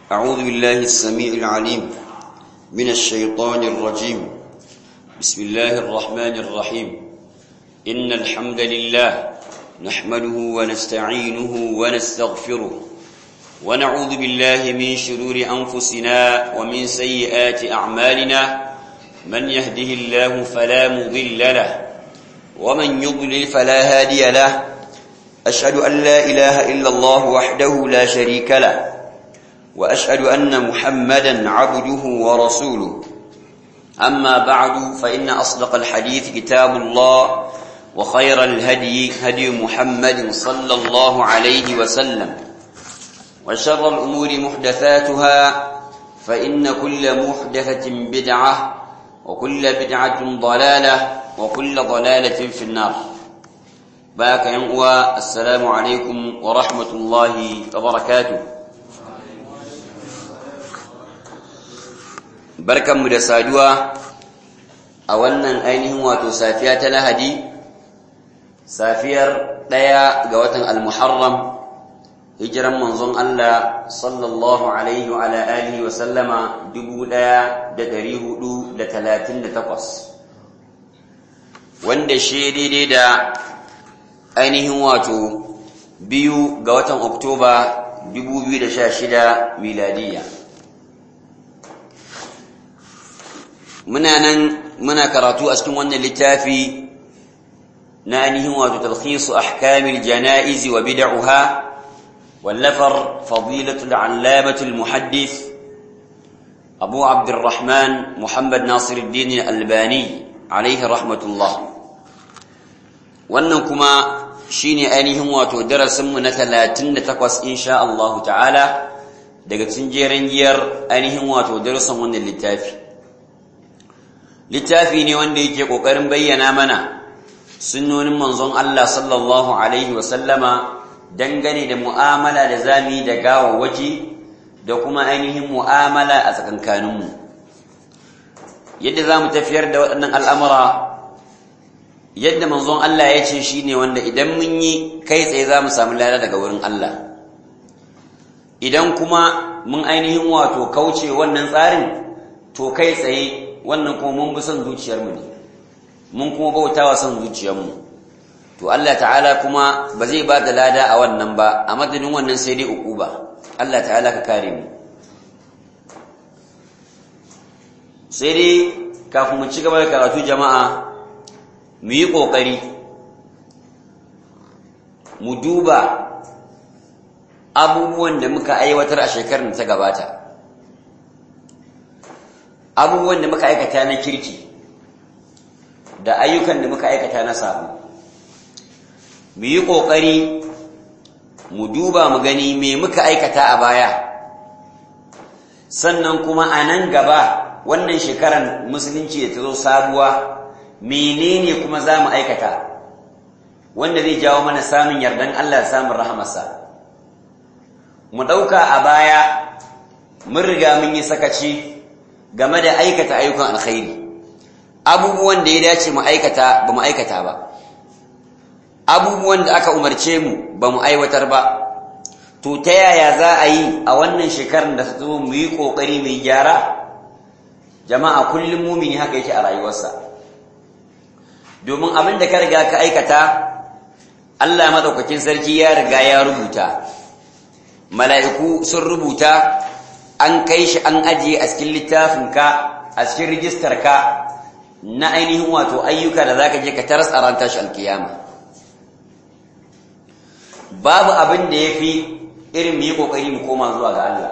أعوذ بالله السميع العليم من الشيطان الرجيم بسم الله الرحمن الرحيم إن الحمد لله نحمده ونستعينه ونستغفره ونعوذ بالله من شرور أنفسنا ومن سيئات أعمالنا من يهده الله فلا مضل له ومن يضلل فلا هادي له أشهد أن لا إله إلا الله وحده لا شريك له وأشهد أن محمدا عبده ورسوله أما بعد فإن أصدق الحديث كتاب الله وخير الهدي هدي محمد صلى الله عليه وسلم وشر الأمور محدثاتها فإن كل محدثة بدعة وكل بدعة ضلالة وكل ضلالة في النار باك ينقوى السلام عليكم ورحمة الله وبركاته barkanmu da saduwa a wannan ainihin wato safiya ta lahadi safiyar ɗaya ga watan al-muharram hijiran manzon Allah sallallahu alaihi wa alihi wa sallama 1438 wanda shi daidai da ainihin wato biyu ga watan oktoba 2016 miladiyya muna nan muna karatu a cikin wannan littafi na ainihin wato talkhisu ahkamil janaiz wa bid'uha wallafar fadilatul allamatul muhaddith abu abdurrahman muhammad nasiruddin albani alaihi rahmatullah wannan kuma shine ainihin wato darasinmu na 38 insha Allah ta'ala daga cikin jeren giyar ainihin wato darasin wannan littafi littafi ne wanda yake ƙoƙarin bayyana mana sunnonin manzon Allah sallallahu alaihi wasallama dangane da mu'amala da zami da gawawwaci da kuma ainihin mu'amala a tsakankaninmu yadda za mu tafiyar da waɗannan al'amura yadda manzon Allah ya ce shi ne wanda idan mun yi kai tsaye za mu samu lada daga wurin Allah idan kuma mun ainihin wato kauce wannan tsarin to kai tsaye wannan kuma mun bi son zuciyarmu ne mun kuma bautawa son zuciyarmu to Allah ta'ala kuma ba zai ba da lada a wannan ba a madadin wannan sai dai ba. Allah ta'ala ka kare mu sai dai kafin mu ci gaba da karatu jama'a mu yi kokari mu duba abubuwan da muka aiwatar a shekarar da ta gabata abubuwan da muka aikata na kirki da ayyukan da muka aikata na samu mu yi ƙoƙari mu duba mu gani me muka aikata a baya sannan kuma a nan gaba wannan shekarar musulunci da ta zo sabuwa menene kuma za mu aikata wanda zai jawo mana samun yardan Allah samun rahamarsa mu ɗauka a baya mun riga mun yi sakaci game da aikata ayyukan alkhairi abubuwan da ya dace mu aikata ba mu aikata ba abubuwan da aka umarce mu ba mu aiwatar ba to ta yaya za a yi a wannan shekarar da ta zo mu yi ƙoƙari mai gyara jama'a kullum mumini haka yake a rayuwarsa domin abin da ka riga ka aikata Allah madaukakin sarki ya riga ya rubuta mala'iku sun rubuta an kai shi an ajiye a cikin littafinka a cikin rijistarka na ainihin wato ayyuka da zaka je ka taras a ran tashi alkiyama babu abin da yafi irin mu yi kokari mu koma zuwa ga Allah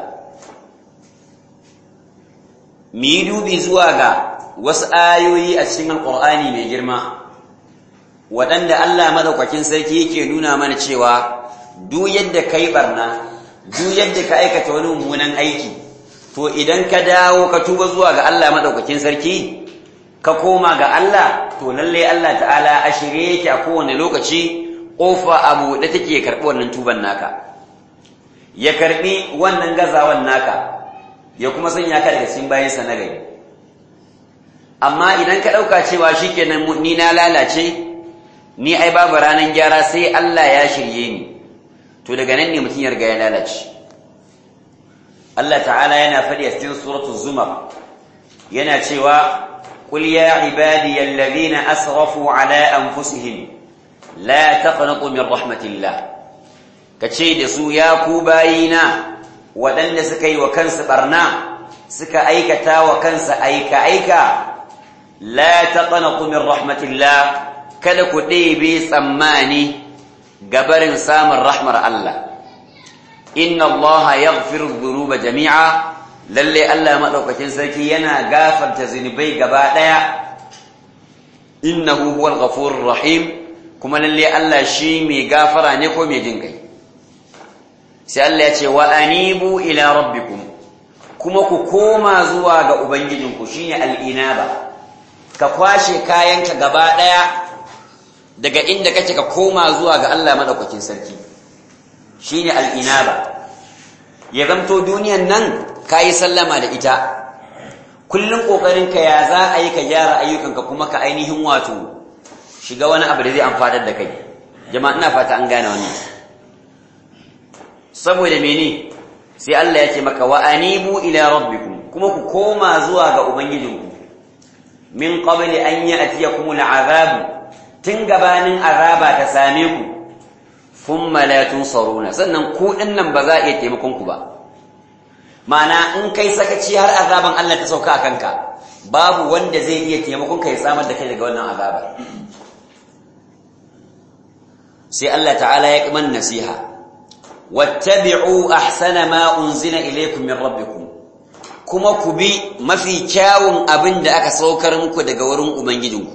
mu yi dubi zuwa ga wasu ayoyi a cikin alkur'ani mai girma waɗanda Allah madaukakin sarki yake nuna mana cewa duk yadda kai barna duk yadda ka aikata wani mummunan aiki to idan ka dawo ka tuba zuwa ga Allah madaukakin sarki ka koma ga Allah to lalle Allah ta'ala a shirye yake a kowane lokaci kofa abu da take karbi wannan tuban naka ya karbi wannan gazawan naka ya kuma sanya ka daga cikin bayan sa na gari amma idan ka dauka cewa shikenan ni na lalace ni ai babu ranan gyara sai Allah ya shirye ni to daga nan ne mutum ya riga ya lalace Allah ta'ala yana faɗi a cikin suratul zumar yana cewa qul ya ibadiy alladhina asrafu ala anfusihim la taqnatu min rahmatillah kace da su ya ku bayina waɗanda suka yi wa kansu barna suka aikata wa kansa aika aika la taqnatu min rahmatillah kada ku ɗebe tsammani gabarin samun rahmar Allah inna Allah yaghfiru dhunuba jami'a lalle Allah madaukakin sarki yana gafarta zunubai gaba daya innahu huwal ghafurur rahim kuma lalle Allah shi mai gafara ne ko mai jin kai sai Allah ya ce wa anibu ila rabbikum kuma ku koma zuwa ga ubangijinku shine al-inaba ka kwashe kayanka gaba daya daga inda kake ka koma zuwa ga Allah madaukakin sarki shine al-inaba ya zamto duniyan nan kayi sallama da ita kullun kokarin ka ya za a yi ka gyara ayyukanka kuma ka ainihin wato shiga wani abu da zai amfanar da kai jama'a ina fata an gane wannan saboda mene sai Allah ya ce maka wa anibu ila rabbikum kuma ku koma zuwa ga ubangijinku min qabli an ya'tiyakum al'azab tun gabanin azaba ta same ku thumma la tunsaruna sannan ku dinnan ba za a iya taimakon ku ba ma'ana in kai sakaci har azaban Allah ta sauka a kanka babu wanda zai iya taimakon ka ya samar da kai daga wannan azaba sai Allah ta'ala ya kiman nasiha wattabi'u ahsana ma unzila ilaykum min rabbikum kuma ku bi mafi kyawun abin da aka saukar muku daga wurin ubangijinku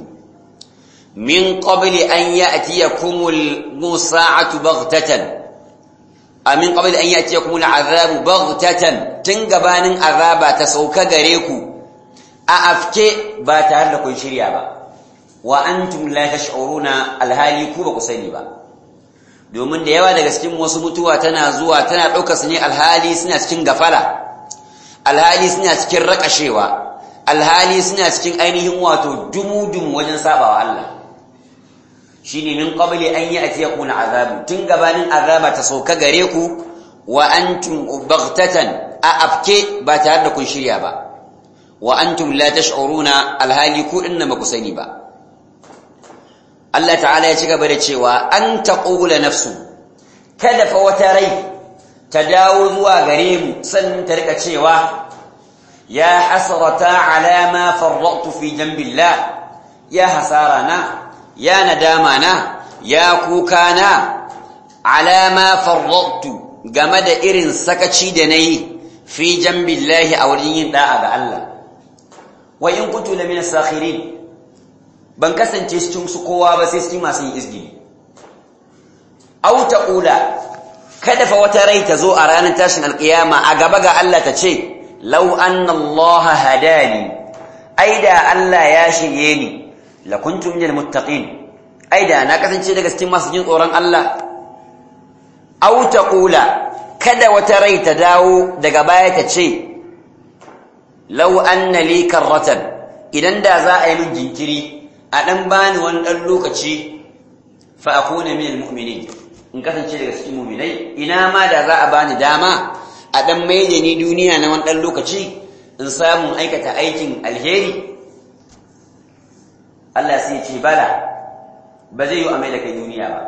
min qabli an ya'tiyakumul musa'atu baghtatan amin qabli an ya'tiyakumul azabu baghtatan tun gabanin azaba ta sauka gare ku a afke ba tare da kun shirya ba wa antum la tash'uruna alhali ku ba ku sani ba domin da yawa daga cikin wasu mutuwa tana zuwa tana ɗaukar su ne alhali suna cikin gafala alhali suna cikin rakashewa alhali suna cikin ainihin wato dumu-dumu wajen sabawa Allah shine min qabli an ya'tiyakum al'azabu tun gabanin azaba ta sauka gare ku wa antum baghtatan a afke ba tare da kun shirya ba wa antum la tash'uruna alhali ku inna ba ku sani ba Allah ta'ala ya ci gaba da cewa an taqula nafsu kada fa wata rai ta dawo zuwa gare mu sannan ta rika cewa ya hasrata ala ma farratu fi jambillah ya hasara na ya nadama na ya kuka na ala ma farratu game da irin sakaci da nayi fi jambillahi a wurin yin da'a ga Allah wa in kuntu lamina sakhirin ban kasance cikin su kowa ba sai cikin masu yin izgili aw taqula kada fa wata rai ta zo a ranar tashin alkiyama a gaba ga Allah ta ce law anna Allah hadani aida Allah ya shirye ni la kuntu minal muttaqin aida na kasance daga cikin masu jin tsoron Allah aw taqula kada wata rai ta dawo daga baya ta ce law anna li karratan idan da za a yi min jinkiri a dan bani wani dan lokaci fa akuna minal mu'minin in kasance daga cikin mu'minai ina ma da za a bani dama a dan maida ni duniya na wani dan lokaci in samu aikata aikin alheri Allah sai ce bala ba zai yi a maida kai duniya ba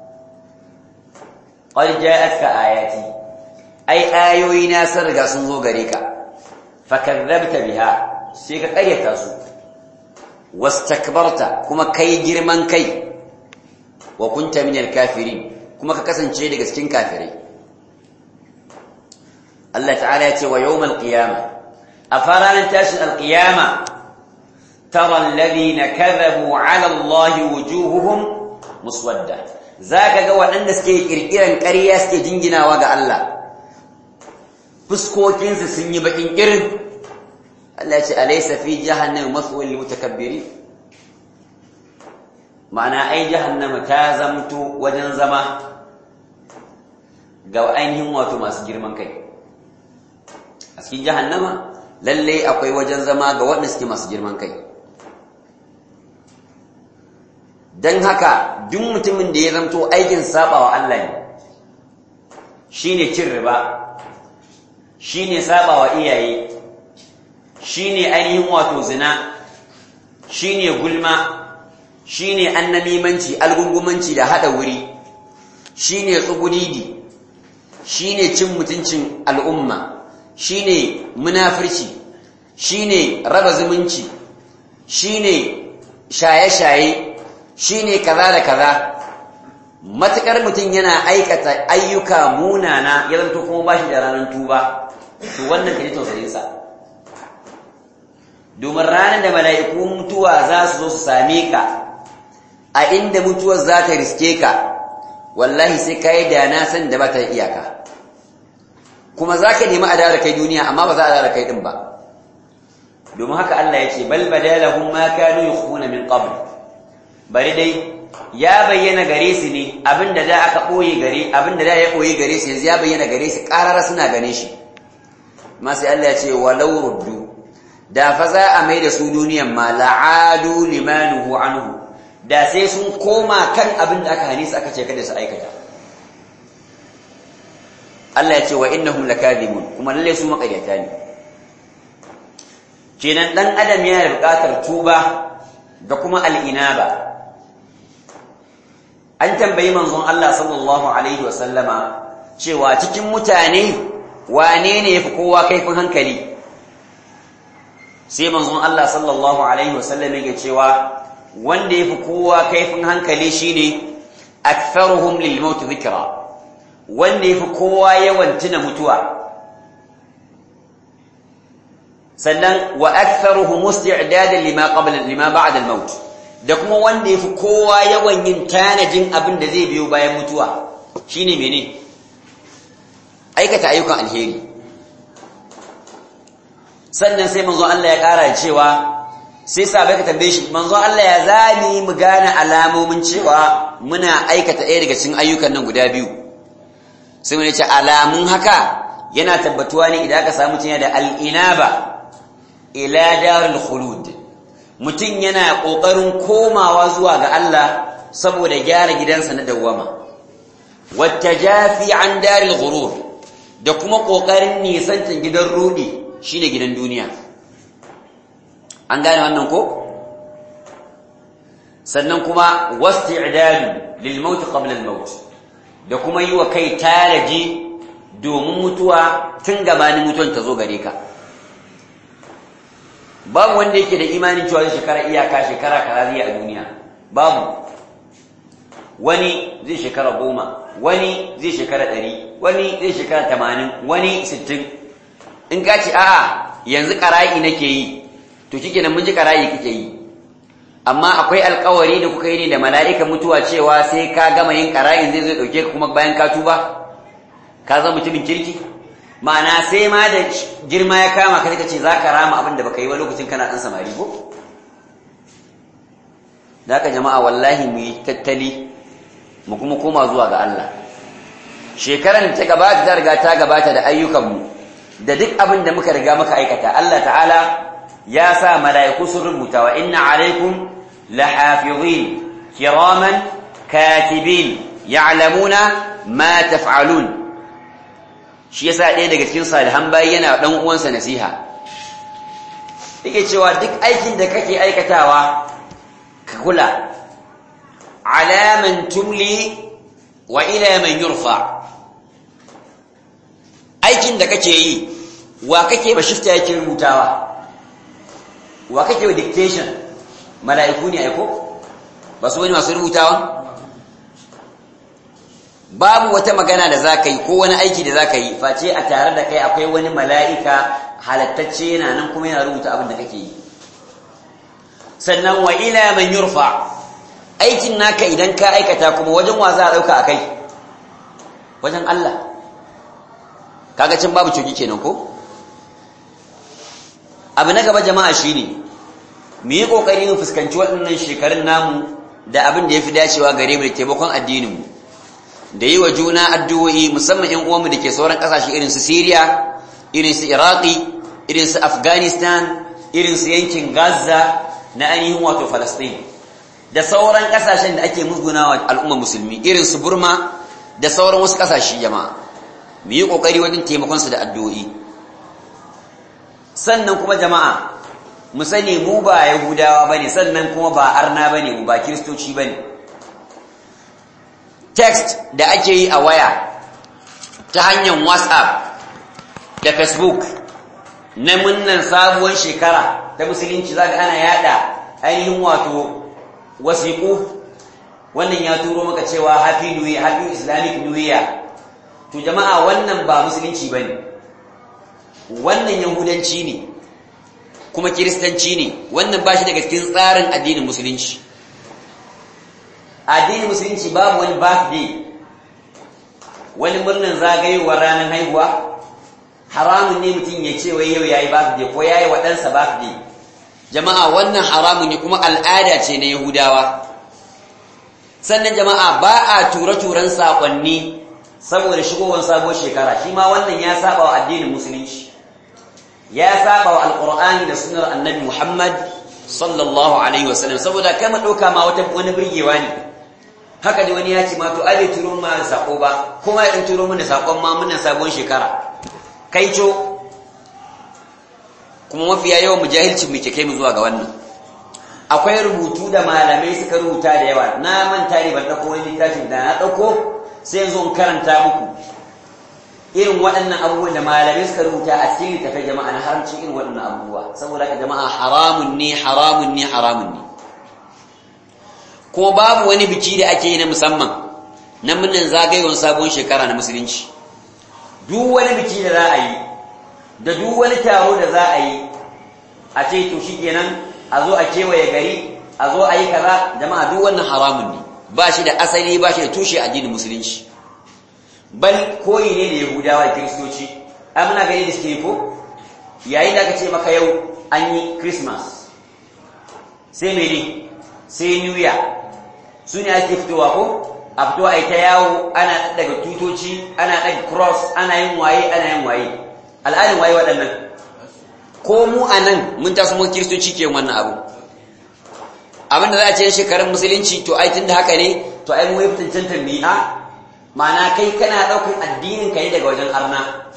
qad ja'atka ayati ai ayoyi na sun riga sun zo gare ka fakadzabta biha sai ka ƙaryata su wastakbarta kuma kai girman kai wa kunta minal kafirin kuma ka kasance daga cikin kafirai Allah ta'ala ya ce wa yawmal qiyama a faranan tashin alqiyama tara alladhina kadhabu ala Allah wujuhuhum muswadda zaka ga waɗanda suke kirkiran ƙarya suke jinginawa ga Allah fuskokinsu sun yi bakin irin Allah ya ce alaysa fi jahannam maswal lil mutakabbirin ma'ana ai jahannama ta zamto wajen zama ga ainihin wato masu girman kai a cikin jahannama lalle akwai wajen zama ga waɗanda suke masu girman kai don haka duk mutumin da ya zamto aikin sabawa Allah ne shine cin riba shine saba wa iyaye shine ainihin wato zina shine gulma shine annamimanci algungumanci da hada wuri shine tsugudidi shine cin mutuncin al'umma shine munafirci shine raba zumunci shine shaye-shaye shine kaza da kaza matukar mutum yana aikata ayyuka munana ya zanto kuma bashi da ranar tuba to wannan kaji tausayinsa domin ranar da mala'iku mutuwa za su zo su same ka a inda mutuwar za ta riske ka wallahi sai ka yi da na san da ba ta iyaka kuma za ka nemi a da kai duniya amma ba za a da kai din ba domin haka Allah ya ce bal badalahum ma kanu yukhuna min qabl bari dai ya bayyana gare su ne abinda da aka boye gare abinda da ya boye gare su yanzu ya bayyana gare su qarara suna gane shi ma sai Allah ya ce walau ruddu da fa za a mai da su duniyan ma la'adu limanuhu anhu da sai sun koma kan abin da aka hane su aka ce kada su aikata Allah ya ce wa innahum lakadibun kuma lalle su makaryata ne kenan dan adam yana da buƙatar tuba da kuma al'inaba an tambayi manzon Allah sallallahu alaihi wasallama cewa cikin mutane wane ne yafi kowa kaifin hankali sai manzon Allah sallallahu alaihi wasallam yake cewa wanda yafi kowa kaifin hankali shine aktharuhum lil maut dhikra wanda yafi kowa yawan tuna mutuwa sannan wa aktharuhum musti'dadan lima qabla lima ba'da al maut da kuma wanda yafi kowa yawan yin tanajin abin da zai biyo bayan mutuwa shine mene aikata ayyukan alheri sannan sai manzo Allah ya kara cewa sai sabai ka tambaye shi manzo Allah ya zani mu gane alamomin cewa muna aikata ɗaya daga cikin ayyukan nan guda biyu sai mun ce alamun haka yana tabbatuwa ne idan aka samu tunya da al-inaba ila darul khulud mutum yana kokarin komawa zuwa ga Allah saboda gyara gidansa na dawwama wattajafi an daril ghurur da kuma kokarin nisantan gidan rudi shine gidan duniya an gane wannan ko sannan kuma wasti'dadu lil maut qabla al maut da kuma yi wa kai taraji domin mutuwa tun gabanin mutuwan ta zo gare ka babu wanda yake da imanin cewa shekara iyaka shekara kaza zai a duniya babu wani zai shekara goma wani zai shekara ɗari wani zai shekara tamanin wani sittin in ka ce a'a yanzu ƙara'i nake yi to kike nan mun ji ƙara'i kike yi amma akwai alƙawari da kuka yi ne da mala'ika mutuwa cewa sai ka gama yin ƙara'in zai zai ɗauke ka kuma bayan ka tuba ka zama mutumin kirki ma'ana sai ma da girma ya kama ka ce za ka rama abin da baka yi ba lokacin kana ɗan samari ko da haka jama'a wallahi mu yi tattali mu kuma koma zuwa ga Allah shekaran ta gabata ta riga ta gabata da ayyukanmu da duk abin da muka riga muka aikata Allah ta'ala ya sa mala'iku sun rubuta wa inna alaikum lahafizin kiraman katibin ya'lamuna ma taf'alun shi yasa ɗaya daga cikin salihan bayi yana dan uwansa nasiha yake cewa duk aikin da kake aikatawa ka kula alaman tumli wa ila man yurfa aikin da kake yi wa kake ba shifta yake rubutawa wa kake wa dictation mala'iku ne aiko ba su wani masu rubutawa babu wata magana da za ka yi ko wani aiki da za ka yi face a tare da kai akwai wani mala'ika halattacce yana nan kuma yana rubuta abin da kake yi sannan wa ila man yurfa aikin naka idan ka aikata kuma wajen wa za a dauka akai wajen Allah kaga cin babu coki kenan ko abu na gaba jama'a shine mu yi kokari mu fuskanci waɗannan shekarun namu da abin da yafi dacewa gare mu da taimakon addinin mu da yi wa juna addu'o'i musamman ƴan uwanmu da ke sauran ƙasashe irin su Syria irin su Iraqi irin su Afghanistan irin su yankin Gaza na ainihin wato Falastin da sauran kasashen da ake musgunawa al'umma musulmi irin su Burma da sauran wasu kasashe jama'a mu yi kokari wajen taimakon su da addu'o'i sannan kuma jama'a mu sani mu ba yahudawa bane sannan kuma ba arna bane mu ba kiristoci bane text da ake yi a waya ta hanyar whatsapp da facebook na munnan sabuwar shekara ta musulunci za ana yada ainihin wato wasiƙu wannan ya turo maka cewa happy new year happy islamic new year to jama'a wannan ba musulunci bane wannan yahudanci ne kuma kiristanci ne wannan ba shi daga cikin tsarin addinin musulunci addinin musulunci babu wani birthday wani murnan zagayowar ranar haihuwa haramun ne mutum ya ce wai yau yayi birthday ko yayi wa ɗansa birthday jama'a wannan haramun ne kuma al'ada ce na yahudawa sannan jama'a ba a tura-turan saƙonni saboda shigowar sabuwar shekara shi ma wannan ya saba wa addinin musulunci ya saba wa alƙur'ani da sunar annabi muhammad sallallahu alaihi wasallam saboda kai ma ɗauka ma wata wani birgewa ne haka da wani ya ce ma to ai turo ma da sako ba kuma ya turo mana sakon ma muna sabon shekara kai co kuma mafiya yawan mujahilcin mu ke kai mu zuwa ga wannan akwai rubutu da malamai suka rubuta da yawa na manta ne ban dauko wani littafin da na dauko sai yanzu in karanta muku irin waɗannan abubuwan da malamai suka rubuta a cikin littafin jama'a na haramcin irin waɗannan abubuwa saboda haka jama'a haramun ne haramun ne haramun ne ko babu wani biki da ake yi na musamman na murnan zagayewar sabon shekara na musulunci duk wani biki da za a yi da duk wani taro da za a yi a ce to shi kenan a zo a kewaye gari a zo a yi kaza jama'a duk wannan haramun ne ba shi da asali ba shi da tushe addinin musulunci bal koyi ne da yahudawa da kiristoci ai muna gani da suke ko yayin da aka ce maka yau an yi christmas sai mene sai new year su ne ake fitowa ko a fito a yi ta yawo ana daga tutoci ana daga cross ana yin waye ana yin waye al'adun waye waɗannan ko mu a nan mun taso mu kiristoci ke wannan abu abin da za a ce shekarun musulunci to ai tun da haka ne to ai mu yi tantantar mi'a ma'ana kai kana ɗaukar addinin ka ne daga wajen arna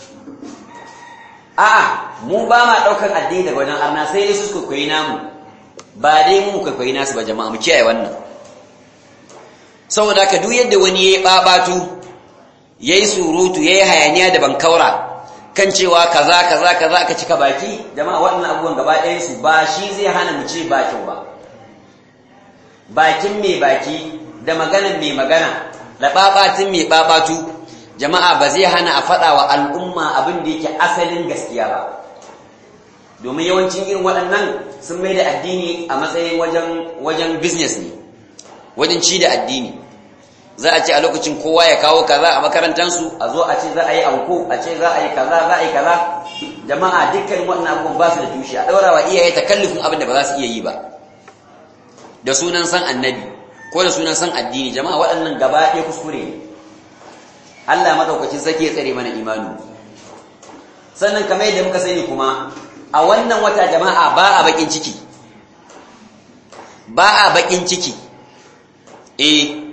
a'a mu ba ma ɗaukar addini daga wajen arna sai dai su kwaikwayi namu ba dai mu kwaikwayi nasu ba jama'a mu kiyaye wannan saboda haka duk yadda wani ya yi ɓaɓatu ya yi surutu ya yi hayaniya da bankaura kan cewa kaza kaza kaza aka cika baki jama'a waɗannan abubuwan gaba ɗayansu ba shi zai hana mu ce ba kyau ba bakin mai baki da maganan mai magana da ɓaɓatin mai ɓaɓatu jama'a ba zai hana a faɗa wa al'umma abin da yake asalin gaskiya ba domin yawancin irin waɗannan sun mai da addini a matsayin wajen business ne wajen ci da addini za a ce a lokacin kowa ya kawo kaza a makarantansu a zo a ce za a yi anko a ce za a yi kaza za a yi kaza jama'a dukkan wannan abubuwan ba su da tushe a ɗaura wa iyaye takallufin abin da ba za su iya yi ba da sunan san annabi ko da sunan san addini jama'a waɗannan gaba ɗaya kuskure ne Allah madaukakin sake ya tsare mana imanu sannan kamar yadda muka sani kuma a wannan wata jama'a ba a bakin ciki ba a bakin ciki eh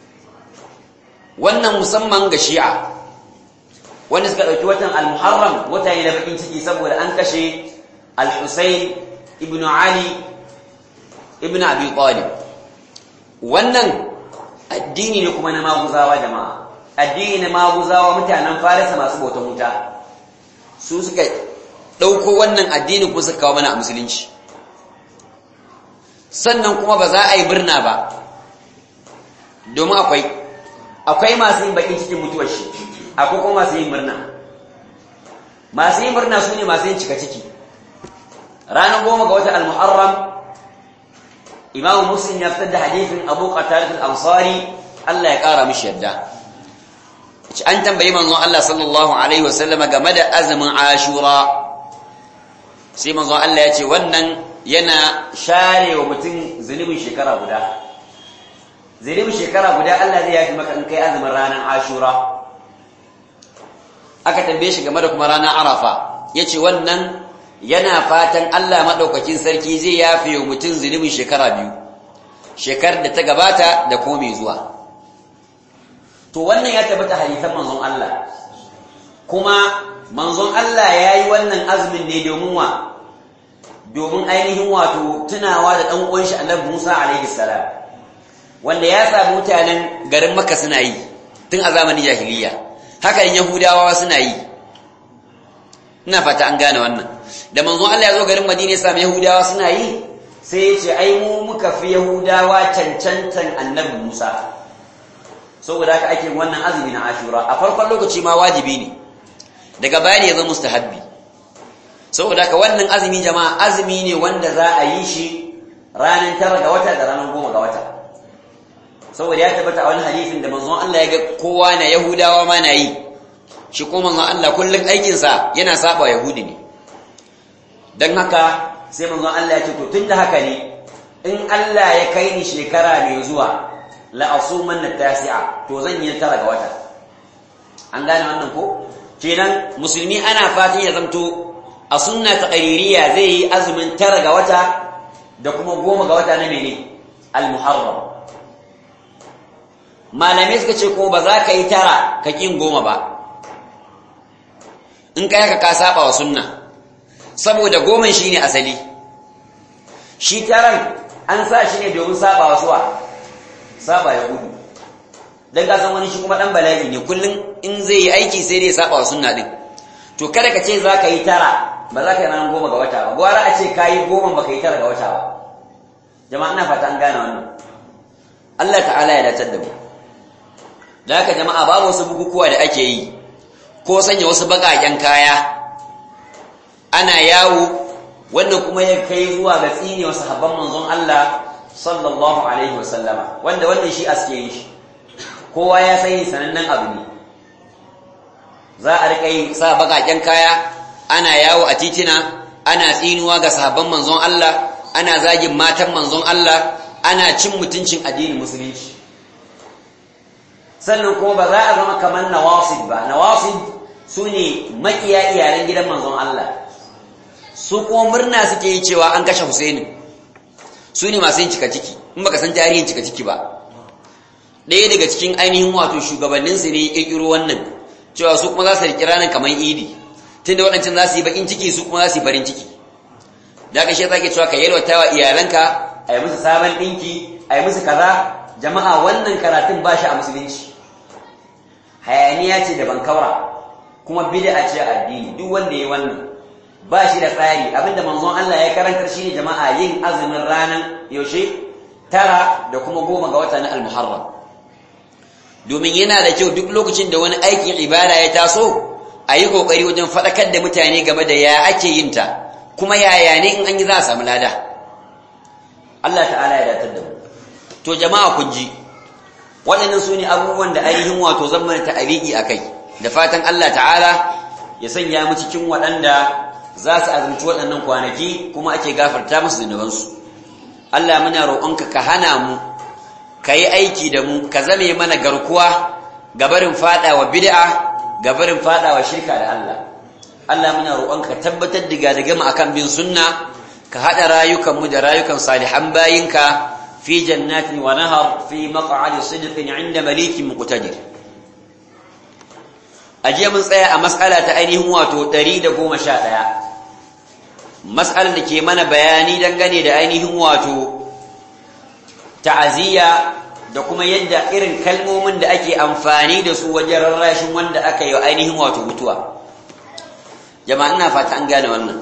wannan musamman ga shi'a wanda suka ɗauki watan al-muharram wata ne na bakin ciki saboda an kashe al-husayn ibn ali ibn abi talib wannan addini ne kuma na maguzawa jama'a addini na maguzawa mutanen farisa masu bautan wuta su suka ɗauko wannan addini kuma suka kawo mana a musulunci sannan kuma ba za a yi birna ba domin akwai akwai masu yin bakin cikin mutuwar shi akwai kuma masu yin murna masu yin murna su ne masu yin cika ciki ranar goma ga watan al-muharram imamu muslim ya fitar da hadithin abu qatarat al-ansari Allah ya kara mishi yadda an tambayi manzon Allah sallallahu alaihi wasallama game da azumin ashura sai manzon Allah ya ce wannan yana share wa mutum zunubin shekara guda zunubin shekara guda Allah zai yafi maka in kai azumin ranar ashura aka tambaye shi game da kuma ranar arafa ya ce wannan yana fatan Allah maɗaukakin sarki zai yafe wa mutum zunubin shekara biyu shekarar da ta gabata da kuma mai zuwa to wannan ya tabbata hadisan manzon Allah kuma manzon Allah ya yi wannan azumin ne domin wa domin ainihin wato tunawa da ɗan uwan shi annabi Musa alaihi salam wanda ya samu mutanen garin Makka suna yi tun a zamanin jahiliya haka in Yahudawa suna yi ina fata an gane wannan da manzon Allah ya zo garin Madina ya samu Yahudawa suna yi sai ya ce ai mu muka fi Yahudawa cancantan annabi Musa saboda haka ake wannan azumi na Ashura a farkon lokaci ma wajibi ne daga baya ne ya zama mustahabbi saboda haka wannan azumi jama'a azumi ne wanda za a yi shi ranar tara ga wata da ranar goma ga wata saboda ya tabbata a wani hadisin da manzon Allah ya ga kowa na Yahudawa ma na yi shi ko manzon Allah kullum aikinsa yana saba Yahudi ne don haka sai manzon Allah ya ce to tunda haka ne in Allah ya kai ni shekara mai zuwa la asuman na tasi'a to zan yi tara ga wata an gane wannan ko kenan musulmi ana fatan ya zamto a sunna ta qaririya zai yi azumin tara ga wata da kuma goma ga wata na mene al-muharram malamai suka ce ko ba za ka yi tara ka kin goma ba in kai haka ka saba wa sunna saboda goman shine asali shi taran an sa shi ne domin saba wa suwa saba ya gudu dan ka san wani shi kuma dan bala'i ne kullun in zai yi aiki sai dai saba wa sunna din to kada ka ce za ka yi tara ba za ka yi ranar goma ga wata ba gwara a ce ka yi goma ba ka yi tara ga wata ba jama'a ina fata an gane wannan Allah ta'ala ya dacar da mu da haka jama'a babu wasu bukukuwa da ake yi ko sanya wasu baƙaƙen kaya ana yawo wannan kuma ya kai zuwa ga tsine wasu habban manzon Allah sallallahu alaihi wasallama wanda wannan shi aske yi shi kowa ya sani sanannen abu ne za a riƙa yi sa baƙaƙen kaya ana yawo a titina ana tsinuwa ga sahabban manzon Allah ana zagin matan manzon Allah ana cin mutuncin addinin musulunci sannan kuma ba za a zama kamar nawasib ba nawasib su ne makiya iyalan gidan manzon Allah su kuma murna suke yi cewa an kashe Husaini su ne masu yin cika ciki in baka san tarihin cika ciki ba ɗaya daga cikin ainihin wato shugabanninsu ne ya ƙirƙiro wannan cewa su kuma za su riƙi ranar kamar idi tunda waɗancan za su yi baƙin ciki su kuma za su yi farin ciki da aka shi za ke cewa ka yalwata wa iyalanka a yi musu sabon ɗinki a yi musu kaza jama'a wannan karatun ba shi a musulunci hayaniya ce da bankaura kuma bid'a ce a addini duk wanda ya yi wannan ba shi da tsari abinda manzon Allah ya karantar shi ne jama'a yin azumin ranar yaushe tara da kuma goma ga wata na al-muharram domin yana da kyau duk lokacin da wani aikin ibada ya taso a yi kokari wajen faɗakar da mutane game da ya ake yin ta kuma yaya ne in an yi za a samu lada Allah ta'ala ya datar da mu to jama'a kun ji waɗannan su ne abubuwan da ainihin wato zan mana ta'abiki a kai da fatan Allah ta'ala ya sanya mu cikin waɗanda za su azumci waɗannan kwanaki kuma ake gafarta musu zunubansu Allah muna roƙonka ka hana mu ka yi aiki da mu ka zame mana garkuwa gabarin faɗawa bid'a gabarin faɗawa shirka da Allah Allah muna roƙonka ka tabbatar da gama akan bin sunna ka haɗa rayukanmu da rayukan salihan bayinka fi jannatin wa nahar fi maq'adi sidqin 'inda malikin muqtadir ajiya mun tsaya a mas'ala ta ainihin wato 111 mas'alar da ke mana bayani dangane da ainihin wato ta'aziyya da kuma yadda irin kalmomin da ake amfani da su wajen rarrashin wanda aka yi ainihin wato mutuwa jama'a ina fata an gane wannan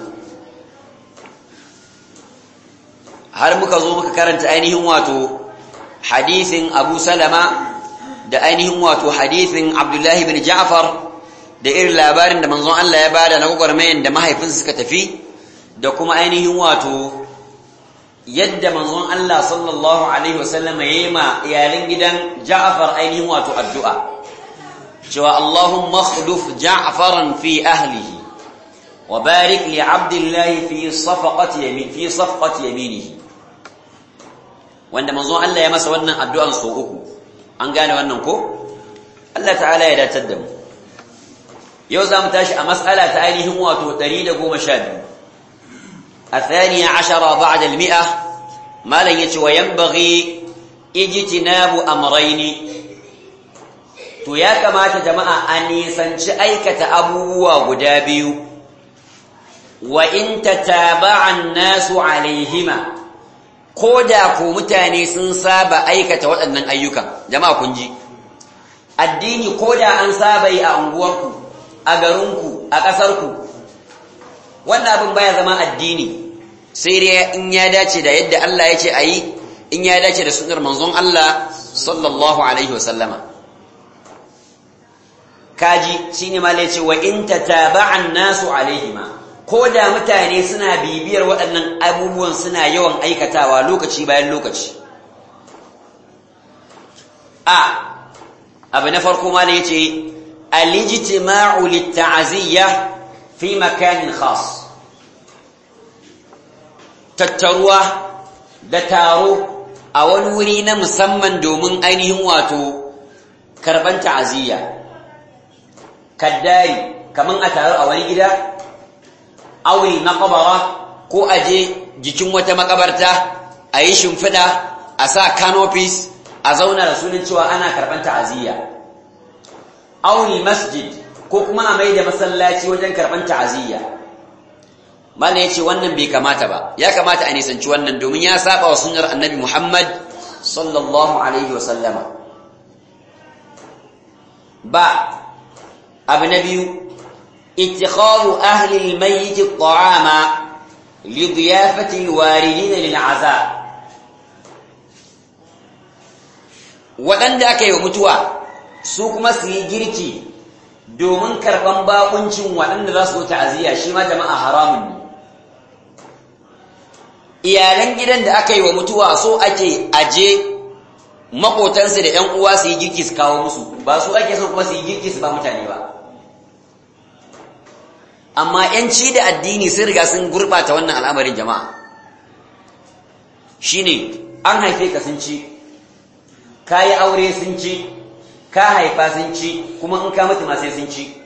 har muka zo muka karanta ainihin wato hadisin Abu Salama da ainihin wato hadisin Abdullahi bin Ja'far da irin labarin da manzon Allah ya bada na gwagwarmayan da mahaifinsa suka tafi da kuma ainihin wato yadda manzon Allah sallallahu alaihi wasallam ya yi ma iyalin gidan Ja'far ainihin wato addu'a cewa Allahumma akhluf Ja'faran fi ahlihi wa barik li 'abdillahi fi safaqati yamin fi safqati yaminihi wanda manzon Allah ya masa wannan addu'an so uku an gane wannan ko Allah ta'ala ya datar da mu yau za mu tashi a mas'ala ta ainihin wato 112 الثانية عشرة بعد المئة ما لن يتي وينبغي اجتناب أمرين to ya kamata jama'a a nisanci aikata abubuwa guda biyu wa in tataba'an nasu alaihima ko da ku mutane sun saba aikata waɗannan ayyukan jama'a kun ji addini ko da an saba yi a unguwarku a garinku a ƙasarku wannan abin baya zama addini sai dai in ya dace da yadda Allah ya ce a yi in ya dace da sunar manzon Allah sallallahu alaihi wasallama kaji shine ma ce wa in tataba'an nasu alaihima ko da mutane suna bibiyar waɗannan abubuwan suna yawan aikatawa lokaci bayan lokaci a abu na farko ma ya ce alijtima'u litta'aziyya fi makanin khas tattaruwa da taro a wani wuri na musamman domin ainihin wato karban ta'aziyya kaddari kaman a taro a wani gida auri makabara ko aje jikin wata makabarta a yi shimfiɗa a sa canopies a zauna da sunan cewa ana karɓar ta'aziyya auri masjid ko kuma a mai da masallaci wajen karɓar ta'aziyya mala ya ce wannan bai kamata ba ya kamata a nisanci wannan domin ya saba wa sunar annabi muhammad sallallahu alaihi wasallama ba abu na biyu اتخاذ أهل الميت الطعام لضيافة الواردين للعزاء waɗanda aka yi wa mutuwa su kuma su yi girki domin karɓan baƙuncin waɗanda za su ta'aziyya shi ma jama'a haramun ne iyalan gidan da aka yi wa mutuwa so ake aje maƙotansu da ‘yan uwa su yi girki su kawo musu ba su ake so kuma su yi girki su ba mutane ba amma ‘yanci da addini sun riga sun gurɓata wannan al'amarin jama'a shi ne an haife ka sun ci ka yi aure sun ci ka haifa sun ci kuma in ka mutu ma sai sun ci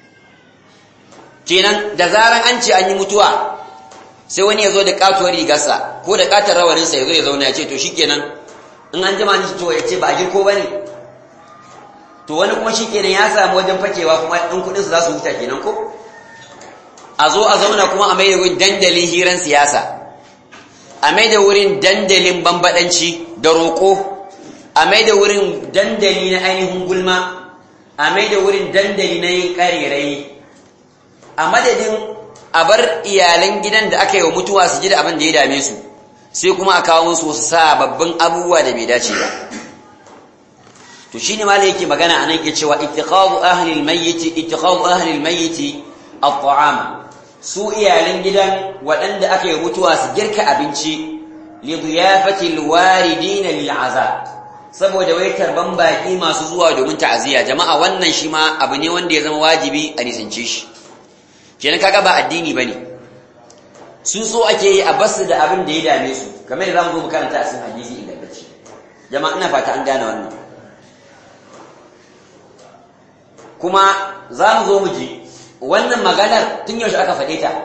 kenan da zaran an ce an yi mutuwa sai wani ya zo da katuwar rigarsa ko da katar rawaninsa ya zo ya zauna ya ce to shi kenan in an jima ni to ya ce ba a girko ba ne to wani kuma shi kenan ya samu wajen fakewa kuma ɗin kuɗinsu za su huta kenan ko a zo a zauna kuma a mai da wurin dandalin hiran siyasa a mai da wurin dandalin bambadanci da roƙo a mai da wurin dandali na ainihin gulma a mai da wurin dandali na yin ƙarerai a madadin a bar iyalan gidan da aka yi wa mutuwa su ji da abin da ya dame su sai kuma a kawo musu wasu sababbin abubuwa da bai dace ba to shine ma yake magana anan ke cewa ittiqadu ahli al-mayyit ittiqadu ahli al-mayyit at-ta'ama su iyalan gidan waɗanda aka yi mutuwa su girka abinci li diyafatil waridin lil azab saboda wai tarban baki masu zuwa domin ta'aziyya jama'a wannan shi ma abu ne wanda ya zama wajibi a nisance shi kenan kaga ba addini bane su so ake yi a basu da abin da ya dame su kamar da zamu zo mu karanta a cikin hadisi ingantacce jama'a ina fata an gane wannan kuma za mu zo mu ji wannan maganar tun yaushe aka faɗe ta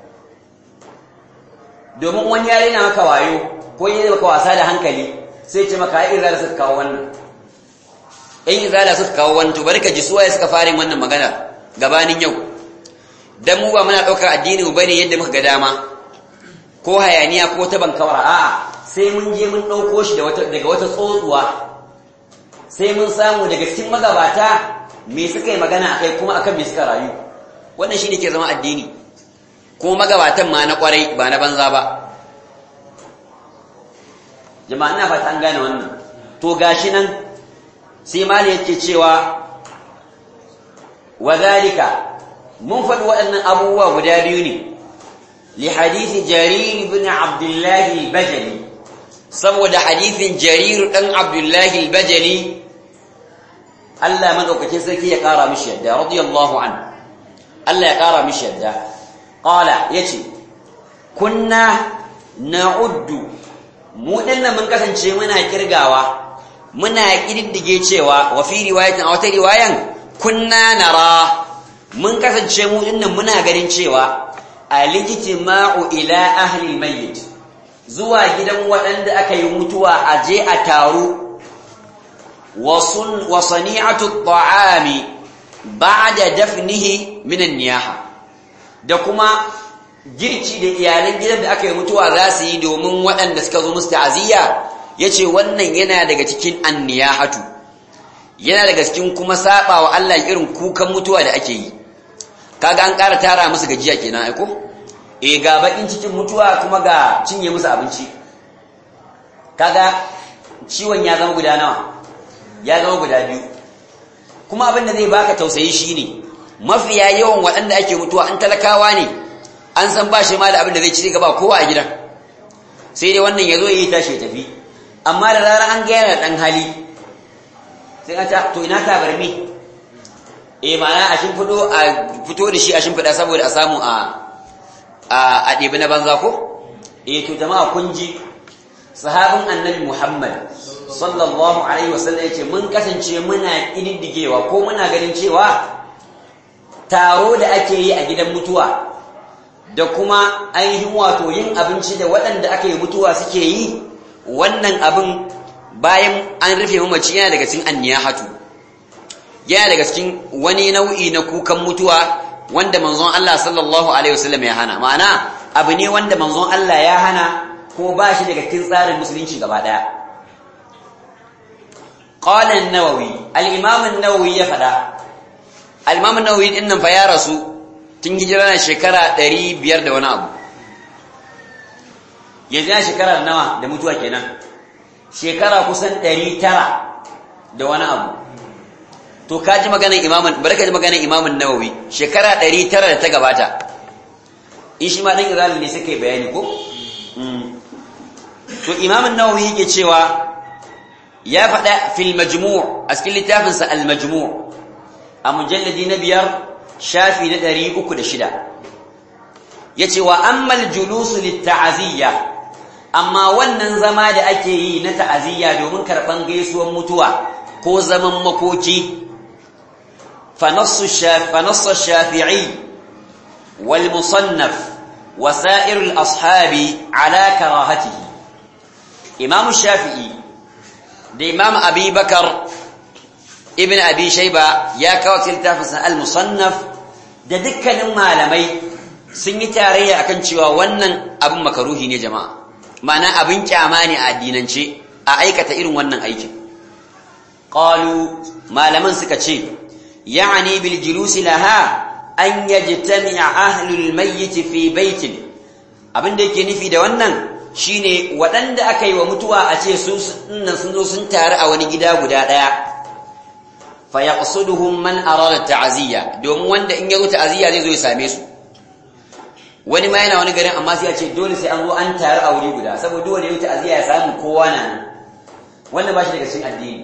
domin wani yare na maka wayo ko yi maka wasa da hankali sai ce maka ai izala suka kawo wannan in izala suka kawo wannan to bari ka ji suwaye suka fara wannan magana gabanin yau dan mu ba muna ɗaukar addini mu bane yadda muka ga dama ko hayaniya ko ta bankawara a'a sai mun je mun ɗauko shi daga wata tsotsuwa sai mun samu daga cikin magabata me suka yi magana a kai kuma akan me suka rayu wannan shi ne ke zama addini ko magabatan ma na kwarai ba na banza ba jama'a ina fata an gane wannan to gashi nan sai mali yake cewa wadhalika mun faɗi waɗannan abubuwa guda biyu ne li hadisi jarir ibn abdullah al-bajali saboda hadisin jarir dan abdullah al-bajali Allah madaukakin sarki ya kara mishi yadda radiyallahu anhu Allah ya ƙara mishi yadda ƙala ya ce kunna na'uddu mu dinnan mun kasance muna kirgawa muna ƙididdige cewa wa fi riwayatin a wata riwayan kunna nara mun kasance mu dinnan muna ganin cewa alijtima'u ila ahli almayyit zuwa gidan waɗanda aka yi mutuwa a je a taru wa sani'atu at-ta'ami ba'da dafnihi min an-niyaha da kuma girki da iyalan gidan da aka yi mutuwa za su yi domin waɗanda suka zo musu ta'aziyya yace wannan yana daga cikin anniyahatu yana daga cikin kuma saba wa Allah irin kukan mutuwa da ake yi kaga an ƙara tara musu gajiya kenan aiko eh ga bakin cikin mutuwa kuma ga cinye musu abinci kaga ciwon ya zama guda nawa ya zama guda biyu kuma abin da zai baka tausayi shine mafiya yawan waɗanda ake mutuwa an talakawa ne an san ba shi ma da abin da zai ci gaba kowa a gidan sai dai wannan ya zo ya yi tashi ya tafi amma da zarar an ga yana ɗan hali sai an ta to ina tabarmi eh ma'ana a shimfiɗo a fito da shi a shimfiɗa saboda a samu a a ɗebi na banza ko eh to jama'a kun ji sahabin annabi Muhammad sallallahu alaihi wasallam yace mun kasance muna kididdigewa ko muna ganin cewa taro da ake yi a gidan mutuwa da kuma ainihin wato yin abinci da waɗanda aka yi mutuwa suke yi wannan abin bayan an rufe mamaci yana daga cikin anniyahatu yana daga cikin wani nau'i na kukan mutuwa wanda manzon Allah sallallahu alaihi wasallam ya hana ma'ana abu ne wanda manzon Allah ya hana ko ba shi daga cikin tsarin musulunci gaba daya qala an-nawawi al-imam an-nawawi ya fada al-imam an-nawawi din nan fa ya rasu tun hijira na shekara 500 da wani abu yanzu ya shekara nawa da mutuwa kenan shekara kusan 900 da wani abu to ka ji maganar imaman bari ka ji maganar imamun nawawi shekara 900 da ta gabata in shi ma dan izalin ne suka yi bayani ko to imamun nawawi yake cewa ya faɗa fil majmu' a cikin littafinsa al majmu' a mujalladi na biyar shafi na 306 yace wa ammal julusu lit ta'aziyya amma wannan zama da ake yi na ta'aziyya domin karban gaisuwar mutuwa ko zaman makoki فنص الشاف فنص الشافعي والمصنف وسائر الأصحاب على كراهته إمام الشافعي ده إمام أبي بكر ابن أبي شيبة يا كوتل تافس المصنف ده دكا malamai sun yi tarayya akan cewa wannan abin makaruhi ne jama'a ma'ana abin kyama ne a addinance a aikata irin wannan aikin qalu malaman suka ce يعني بالجلوس لها أن يجتمع أهل الميت في بيت abin da yake nufi da wannan shine waɗanda aka yi wa mutuwa a ce sun sun zo sun taru a wani gida guda ɗaya fa yaqsuduhum man arada ta'ziya domin wanda in ya zo ta'ziya zai zo ya same su wani ma yana wani garin amma sai ya ce dole sai an zo an taru a wuri guda saboda dole ya ta'ziya ya samu kowa na nan wannan ba shi daga cikin addini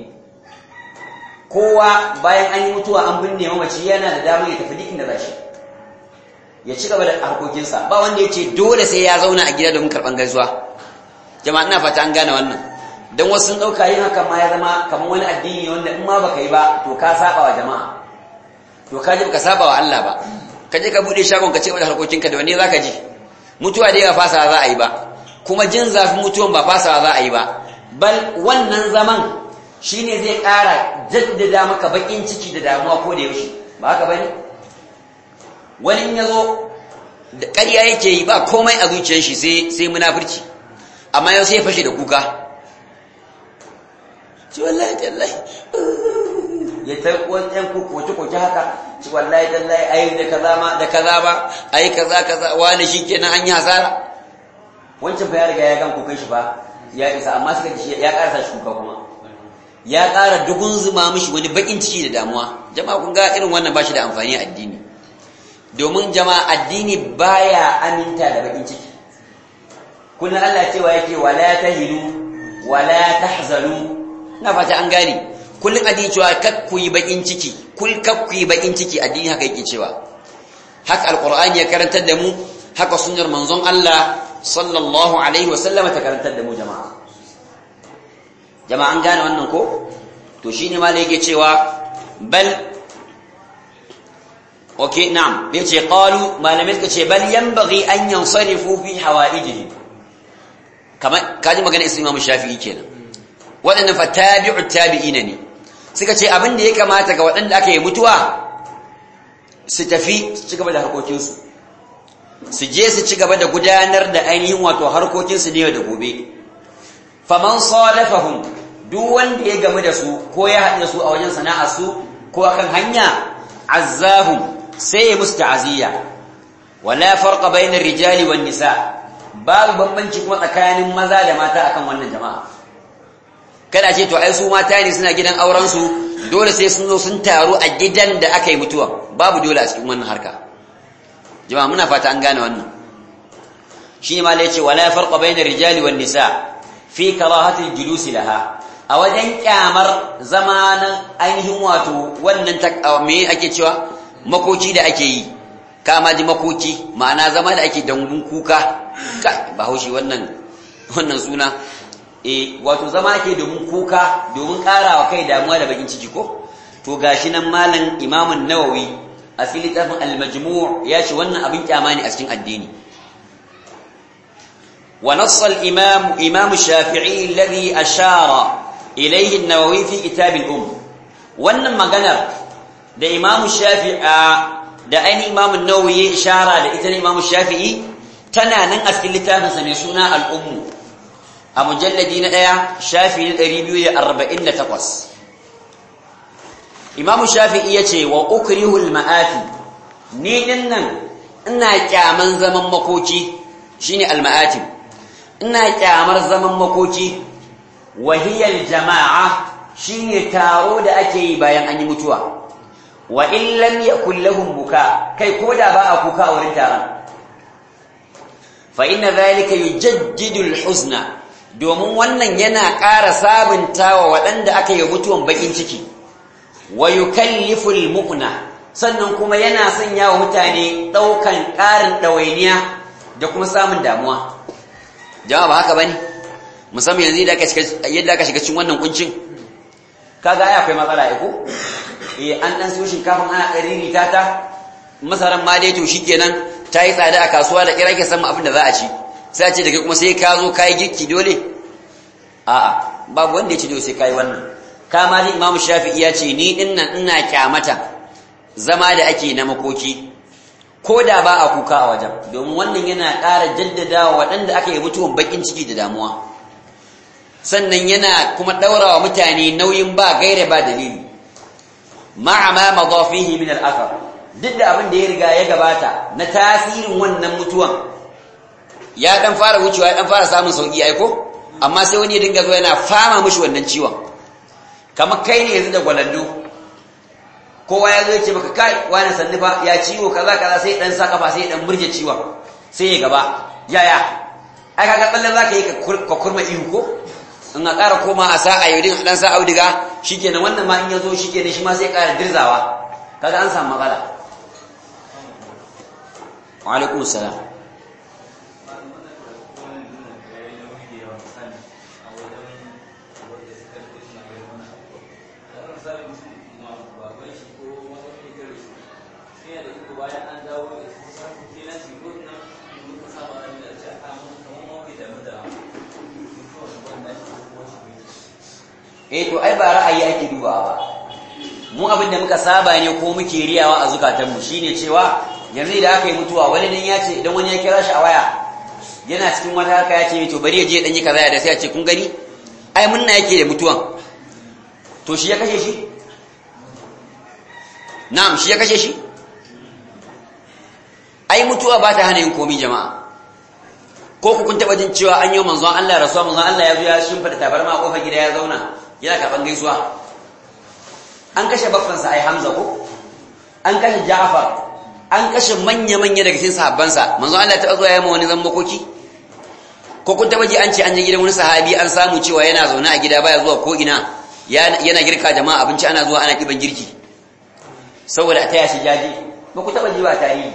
kowa bayan an yi mutuwa an binne mamaci yana da damar ya tafi duk inda za shi ya ci gaba da harkokinsa ba wanda ya ce dole sai ya zauna a gida domin karɓar gaisuwa jama'a ina fata an gane wannan don wasu sun ɗauka yin hakan ma ya zama kamar wani addini wanda in ma baka yi ba to ka saba wa jama'a to ka ji baka saba wa Allah ba ka je ka buɗe shagon ka ce wa harkokinka da wanne za ka ji mutuwa dai ba fasawa za a yi ba kuma jin zafin mutuwan ba fasawa za a yi ba bal wannan zaman shi ne zai ƙara jaddada maka baƙin ciki da damuwa ko da yaushe ba haka bane wani in ya zo da ƙarya yake yi ba komai a zuciyar shi sai sai munafurci amma yau sai ya fashe da kuka ci wallahi tallahi ya ta wajen koke koke haka ci wallahi tallahi ai da kaza ma da kaza ba ai kaza kaza wani shikenan an yi hasara wancan fa ya riga ya gan kokai shi ba ya isa amma suka ji ya ƙarasa shi kuka kuma ya ƙara dugun zuma mishi wani baƙin ciki da damuwa jama'a kun ga irin wannan ba shi da amfani a addini domin jama'a addini baya aminta da baƙin ciki kullum Allah cewa yake wala tahinu wala tahzanu na fata an gane kullum addini cewa kak ku yi baƙin ciki kul kak ku yi baƙin ciki addini haka yake cewa haka alqur'ani ya karantar da mu haka sunnar manzon Allah sallallahu alaihi wasallama ta karantar da mu jama'a jama'a an gane wannan ko to shine malai yake cewa bal okay na'am yace qalu malamai suka ce bal yanbaghi an yansarifu fi hawaijihi kamar kaji magana Imam Shafi'i kenan wadannan fa tabi'u tabi'ina ne suka ce abin da ya kamata ga waɗanda aka yi mutuwa su tafi su ci gaba da harkokinsu su je su ci gaba da gudanar da ainihin wato harkokinsu ne da gobe faman salafahum duk wanda ya gamu da su ko ya haɗu da su a wajen sana'ar su ko akan hanya azzahum sai ya musu ta'aziyya wala farqa bainar rijali wan nisa babu bambanci kuma tsakanin maza da mata akan wannan jama'a kada ce to ai su mata ne suna gidan auren su dole sai sun zo sun taru a gidan da aka yi mutuwa babu dole a cikin wannan harka jama'a muna fata an gane wannan shi ma lai ce wala farqa bainar rijali wan nisa fi karahati julusi laha a wajen kyamar zamanin ainihin wato wannan me ake cewa makoki da ake yi kama ji makoki ma'ana zama da ake dangun kuka ka bahaushe wannan wannan suna e wato zama ake domin kuka domin karawa kai damuwa da bakin ciki ko to gashi nan malam imamun nawawi a fili tafin al-majmu' ya ce wannan abin kyama ne a cikin addini wa nassa al-imam imam shafi'i alladhi ashara ilayhi an-nawawi fi kitab al-um wannan maganar da imam shafi'a da ainihin imamun nawawi ya ishara da ita ne imamun shafi'i tana nan a cikin littafinsa mai suna al'ummu a mujalladi na ɗaya shafi na 248 imamun shafi'i ya ce wa ukrihul ma'afi ni ɗin nan ina kyaman zaman makoki shine al-ma'atim ina kyamar zaman makoki wahiyar jama'a shine taro da ake yi bayan an yi mutuwa wa in lam yakul lahum buka kai koda ba a kuka a wurin taron fa inna dhalika yujaddidu al-huzna domin wannan yana ƙara sabuntawa waɗanda aka yi mutuwan bakin ciki wa yukallifu al-mu'na sannan kuma yana sanya wa mutane ɗaukan ƙarin ɗawainiya da kuma samun damuwa jama'a ba haka bane musamman yanzu yadda aka shiga cikin wannan kuncin kaga ai akwai matsala ai ko eh an dan siyo shinkafin ana ɗari ta ta masaran ma dai to shikenan ta yi tsada a kasuwa da kira ke san abin da za a ci sai a ce da kai kuma sai ka zo kai girki dole a'a babu wanda ya ce dole sai kai wannan kama ji Imam Shafi'i ya ce ni din nan ina kyamata zama da ake na makoki ko da ba a kuka a wajen domin wannan yana ƙara jaddadawa waɗanda aka yi mutuwan bakin ciki da damuwa sannan yana kuma ɗaurawa mutane nauyin ba gaira ba dalili ma'a ma madha fihi min al-athar duk da abin da ya riga ya gabata na tasirin wannan mutuwan ya dan fara wucewa ya dan fara samun sauki aiko amma sai wani ya dinga zo yana fama mishi wannan ciwon kamar kai ne yanzu da gwalando kowa ya zo ya ce maka kai wani sannufa ya ciwo kaza kaza sai dan sa kafa sai dan burge ciwon sai ya gaba yaya ai kaga tsallan zaka yi ka kurma ihu ko in a ƙara koma a sa a yaudin dan sa audiga shikenan wannan ma in ya zo shikenan shi ma sai ƙara dirzawa kaga an samu matsala wa alaikum salam eh to ai ba ra'ayi ake dubawa ba mu abin da muka saba ne ko muke riyawa a zukatanmu shine cewa yanzu da aka yi mutuwa wani dan ya ce idan wani ya kira shi a waya yana cikin wata haka ya ce to bari ya je dan yi kaza da sai ya ce kun gani ai munna yake da mutuwan to shi ya kashe shi na'am shi ya kashe shi ai mutuwa ba ta hana yin komi jama'a ko ku kun taba jin cewa an yi manzon Allah rasuwa manzon Allah ya zo ya shimfida tabarma a kofar gida ya zauna yana karban gaisuwa an kashe baffansa ai Hamza ko an kashe Ja'far an kashe manya-manya daga cikin sahabbansa manzon Allah ta zuwa ya ma wani zan makoki ko kun taba ji an ce an je gidan wani sahabi an samu cewa yana zaune a gida baya zuwa ko ina yana girka jama'a abinci ana zuwa ana kiban girki saboda a taya shi jaji ba ku taba ji ba tarihi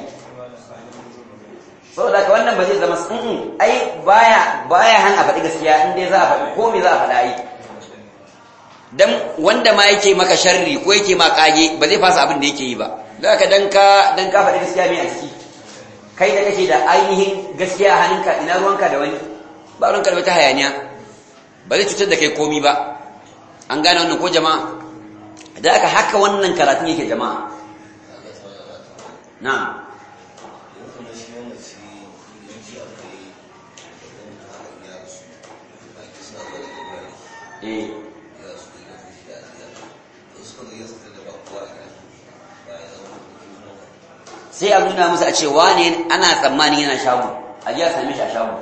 saboda ka wannan ba zai zama sun ai baya baya han a faɗi gaskiya in dai za a faɗi ko me za a faɗa ai dan wanda ma yake maka sharri ko yake ma kage ba zai fasa abin da yake yi ba za ka dan ka dan ka faɗi gaskiya me a ciki kai da kake da ainihin gaskiya a hannunka ina ruwanka da wani ba ruwanka da wata hayaniya ba zai cutar da kai komi ba an gane wannan ko jama'a da aka haka wannan karatun yake jama'a na'am eh sai a nuna musu a ce wane ana tsammani yana shago a ji a same shi a shago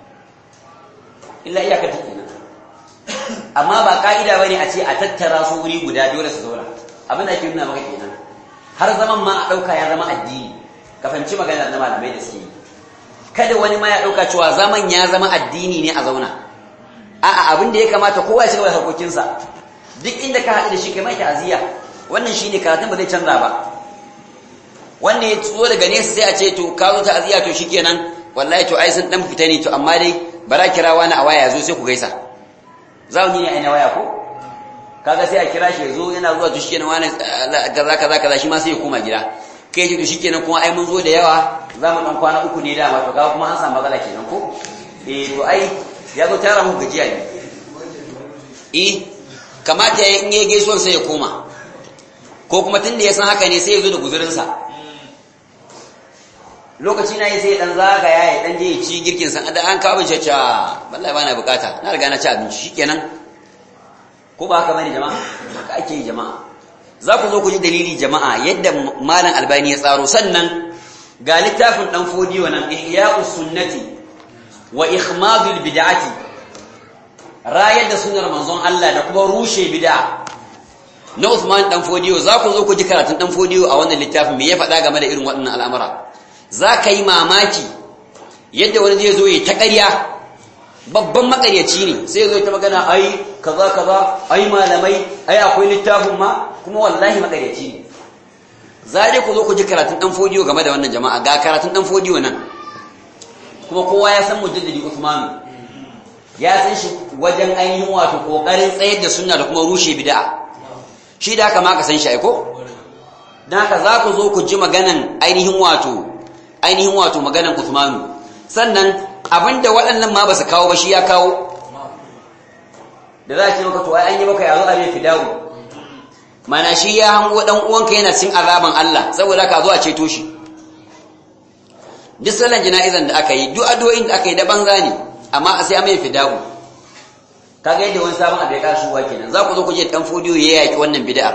illa iyakar ta kenan amma ba ka'ida bane a ce a tattara su wuri guda dole su zauna abin da ake nuna maka kenan har zaman ma a ɗauka ya zama addini ka fahimci magana na malamai da suke yi kada wani ma ya ɗauka cewa zaman ya zama addini ne a zauna a'a abin da ya kamata kowa ya shiga harkokinsa duk inda ka haɗu da shi kai mai ta'aziyya wannan shine karatun ba zai canza ba wanda ya zo daga nesa sai a ce to ka zo ta'aziyya to shikenan wallahi to ai sun dan fita ne to amma dai bara kira wani a waya zo sai ku gaisa zauni ne ai na waya ko kaga sai a kira shi zo yana zuwa to shikenan wani kaza kaza kaza shi ma sai ya koma gida kai ce to shikenan kuma ai mun zo da yawa za mu dan kwana uku ne dama to kaga kuma an samu matsala kenan ko eh to ai ya zo tara mu gajiya ne eh kamata ya in yi gaisuwan sai ya koma ko kuma tunda ya san haka ne sai ya zo da guzurinsa lokaci na yi sai dan zagaya ya dan je ya ci girkin san da an kawo abinci ca wallahi bana bukata na riga na ci abinci shikenan ko ba haka bane jama'a haka ake yi jama'a za ku zo ku ji dalili jama'a yadda malam albani ya tsaro sannan ga littafin dan fodiyo nan ihya'us sunnati wa ikhmadul bid'ati rayar da sunnar manzon Allah da kuma rushe bid'a na Uthman dan fodiyo za ku zo ku ji karatun dan fodiyo a wannan littafin me ya faɗa game da irin waɗannan al'amura za ka yi mamaki yadda wani zai zo ya ta ƙarya babban makaryaci ne sai zo ta magana ai kaza kaza ai malamai ai akwai littafin ma kuma wallahi makaryaci ne za dai ku zo ku ji karatun dan fodiyo game da wannan jama'a ga karatun dan fodiyo nan kuma kowa ya san mujaddidi Uthman ya san shi wajen ainihin wato kokarin tsayar da sunna da kuma rushe bid'a shi da haka ma ka san shi ai ko dan haka za ku zo ku ji maganan ainihin wato ainihin wato maganan Uthmanu sannan abinda waɗannan ma ba su kawo ba shi ya kawo da za a ce maka to ai an yi maka yazo a mai fidawu mana shi ya hango dan uwanka yana cin azaban Allah saboda ka zo a ceto shi duk sallan jana'izan da aka yi duk addu'o'in da aka yi da banza ne amma sai a mai fidawu kaga yadda wani sabon abu ya kasu wa kenan za ku zo ku je dan fodiyo ya yaki wannan bid'ar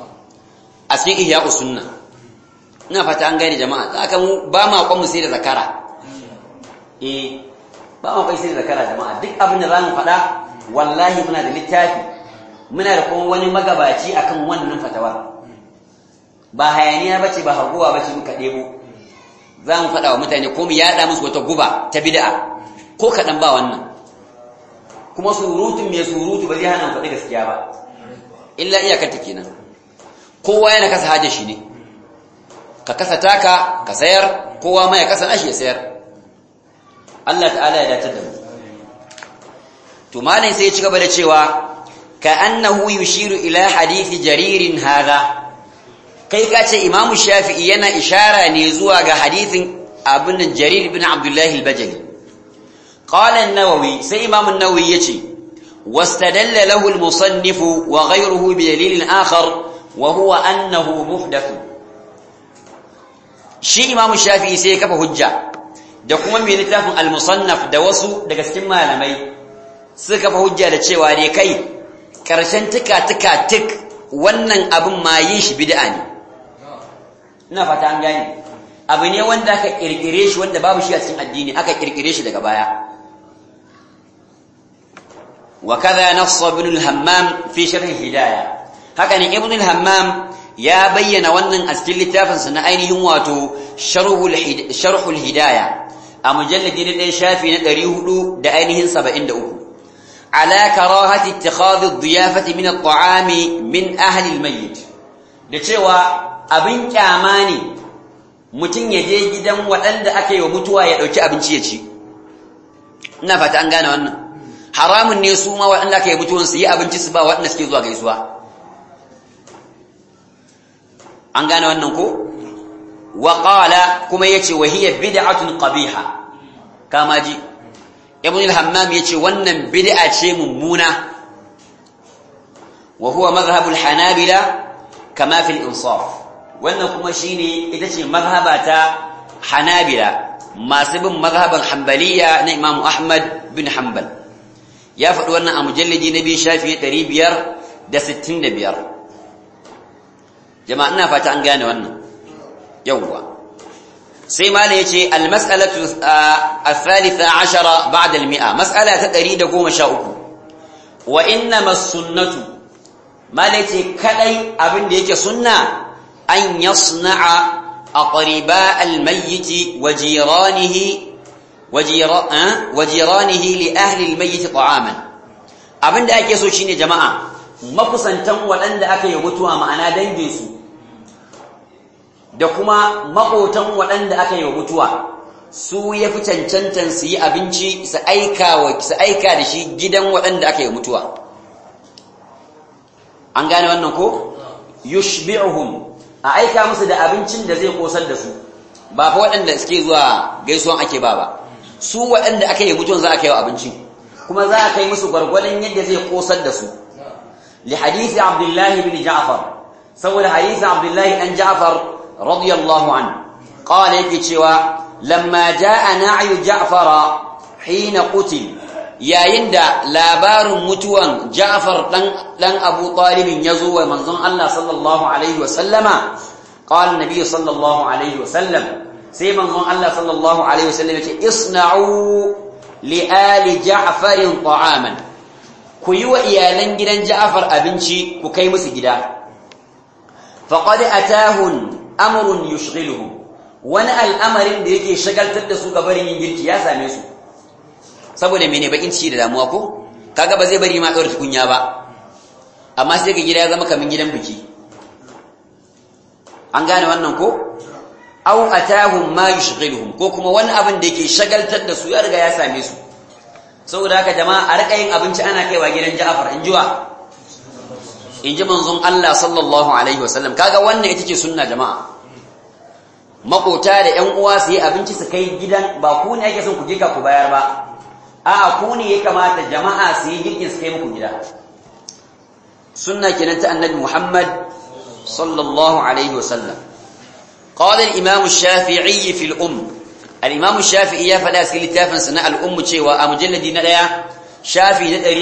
a cikin ihya'us sunna ina fata an gane jama'a za ka mu ba ma kwan mu sai da zakara eh ba ma kwan sai da zakara jama'a duk abin da za mu faɗa wallahi muna da littafi muna da kuma wani magabaci akan wannan fatawa ba hayaniya bace ba haguwa bace muka ɗebo za mu faɗa wa mutane ko mu yaɗa musu wata guba ta bid'a ko kaɗan ba wannan kuma surutun mai surutu ba zai hana mu faɗi gaskiya ba illa iyakar ta kenan kowa yana kasa hajjar shi ne ka kasa taka ka sayar kowa ma ya kasa nashi ya sayar Allah ta'ala ya dace da mu to malai sai ya ci gaba da cewa ka annahu yushiru ila hadisi jaririn hadha kai ka ce imamu shafi'i yana ishara ne zuwa ga hadisin abin jarir ibn abdullahi al-bajali qala an-nawawi sai imam an-nawawi yace wastadalla lahu al-musannif wa ghayruhu bi dalil akhar wa huwa annahu muhdath shi imamu shafi'i sai kafa hujja da kuma mai littafin al-musannaf da wasu daga cikin malamai suka kafa hujja da cewa ne kai karshen tuka tuka tik wannan abin ma yin shi bid'a ne ina fata an gane abu ne wanda aka kirkire shi wanda babu shi a cikin addini aka kirkire shi daga baya wa kaza nassa ibn al-hammam fi sharh hidayah haka ne ibn al-hammam ya bayyana wannan a cikin littafin sa na ainihin wato sharh al-hidayah a mujalladi na ɗaya shafi na 400 da ainihin 73 ala karahati ittikhadhi ad-diyafati min at-ta'ami min ahli al-mayyit da cewa abin kyama ne mutum ya je gidan waɗanda aka yi wa mutuwa ya ɗauki abinci ya ci ina fata an gane wannan haramun ne su ma waɗanda aka yi mutuwan su yi abinci su ba waɗanda suke zuwa gaisuwa an gane wannan ko wa qala kuma yace wa hiya bid'atun qabiha kama ji ibn al-hammam yace wannan bid'a ce mummuna wa huwa madhhabul hanabila kama fil insaf wannan kuma shine ita ce mazhaba ta hanabila masu bin mazhaban hanbaliya na imam ahmad bin hanbal ya faɗi wannan a mujallidi na biyu shafi 565 jama'a ina fata an gane wannan yawwa sai mala yace al-mas'alatu ath-thalitha 'ashara ba'da al-mi'a mas'ala ta 113 wa innama as-sunnatu mala yace kadai abin da yake sunna an yasna'a aqriba al-mayyit wa jiranihi wa jiranihi li ahli al-mayyit ta'aman abinda ake so shine jama'a makusantan waɗanda aka yi mutuwa ma'ana dangin su da kuma maƙotan waɗanda aka yi mutuwa su ya fi cancantan su yi abinci su aika da shi gidan waɗanda aka yi mutuwa an gane wannan ko yushbi'uhum a aika musu da abincin da zai kosar da su ba fa waɗanda suke zuwa gaisuwan ake ba ba su waɗanda aka yi mutuwan za a kai wa abinci kuma za a kai musu gwargwadon yadda zai kosar da su li hadisi abdullahi bin ja'far saboda hadisi abdullahi dan ja'far radiyallahu an qala yake cewa lamma jaa na'yu ja'fara hina qutil yayin da labarin mutuwan Ja'far dan dan Abu Talib yazo wa manzon Allah sallallahu alaihi wasallama qala nabi sallallahu alaihi wasallam sai manzon Allah sallallahu alaihi wasallam yace isna'u li ali Ja'far ta'aman ku yi wa iyalan gidan Ja'far abinci ku kai musu gida faqad atahun amrun yushghiluhum wani al'amarin da yake shagaltar da su gabarin yin girki ya same su saboda mene bakin ciki da damuwa ko kaga ba zai bari ma ɗaura tukunya ba amma sai ga gida ya zama kamin gidan biki an gane wannan ko aw atahum ma yushghiluhum ko kuma wani abin da yake shagaltar da su ya riga ya same su saboda haka jama'a a rika yin abinci ana kaiwa gidan Ja'far in jiwa in ji manzon Allah sallallahu alaihi wasallam kaga wannan ita ce sunna jama'a makota da ƴan uwa su yi abinci su kai gidan ba ku ne ake son ku jika ku bayar ba a'a ku ne ya kamata jama'a su yi girkin su kai muku gida sunna kenan ta annabi Muhammad sallallahu alaihi wasallam qala al-imam ash-shafi'i fi al-umm al-imam ash-shafi'i ya fada cikin littafin sa na al-umm cewa a mujalladi na daya shafi na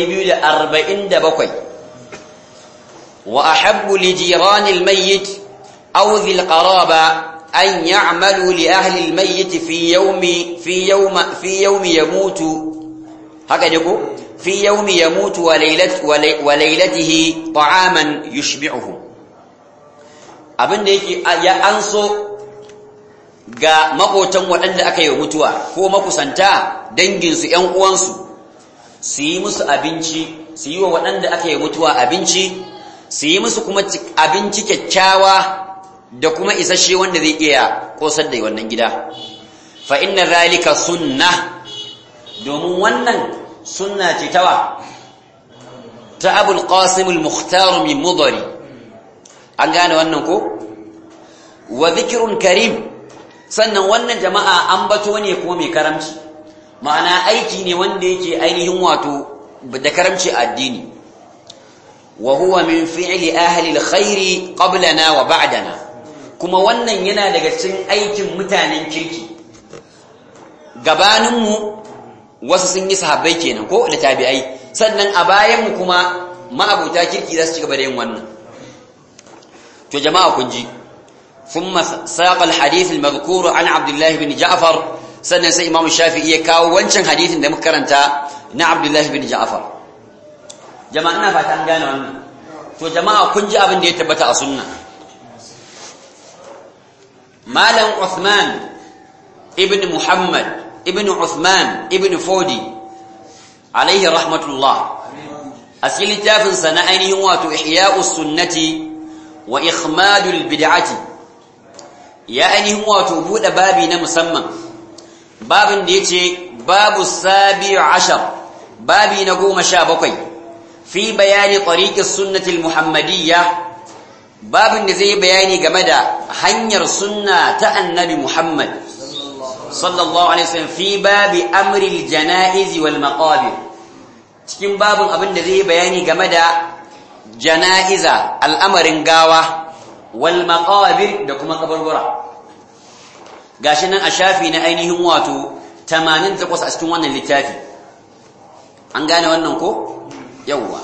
247 wa ahabbu li jiran al-mayyit aw dhi al-qaraba أن يعملوا لأهل الميت في يوم في يوم في يوم يموت هكذا يقول في يوم يموت وليلة وليلته طعاما يشبعهم abin da yake ya anso ga makotan waɗanda aka yi mutuwa ko makusanta danginsu ‘yan uwansu su yi musu abinci su yi wa waɗanda aka yi mutuwa abinci su yi musu kuma abinci kyakkyawa da kuma isasshe wanda zai iya kosar da wannan gida fa inna zalika sunna domin wannan sunna ce tawa ta abul qasim al-mukhtar min mudari an gane wannan ko wa dhikrun karim sannan wannan jama'a an bato ne kuma mai karamci ma'ana aiki ne wanda yake ainihin wato da karamci addini wa huwa min fi'li ahli al-khairi qablana wa ba'dana kuma wannan yana daga cikin aikin mutanen kirki gabaninmu wasu sun yi sahabbai kenan ko da tabi'ai sannan a bayanmu kuma ma'abuta kirki za su ci gaba da yin wannan to jama'a kun ji thumma saqa al-hadith al-madhkur an Abdullah ibn Ja'far sannan sai Imam Shafi'i ya kawo wancan hadithin da muka karanta na Abdullah ibn Ja'far jama'a ina fata an gane wannan to jama'a kun ji abin da ya tabbata a sunna Malam Uthman ibn Muhammad ibn Uthman ibn Fodi alaihi rahmatullah a cikin littafinsa na ainihin wato ihya'us sunnati wa ikhmadul bid'ati ya ainihin wato bude babi na musamman babin da yace babu sabi'u ashar babi na goma sha bakwai fi bayani tariqis sunnati al-muhammadiyya babin da zai bayani game da hanyar sunna ta annabi Muhammad sallallahu alaihi wasallam fi babi amri al-janaiz wal maqabir cikin babin abin da zai bayani game da jana'iza al'amarin gawa wal maqabir da kuma kaburbura gashi nan a shafi na ainihin wato 88 a cikin wannan littafi an gane wannan ko yawwa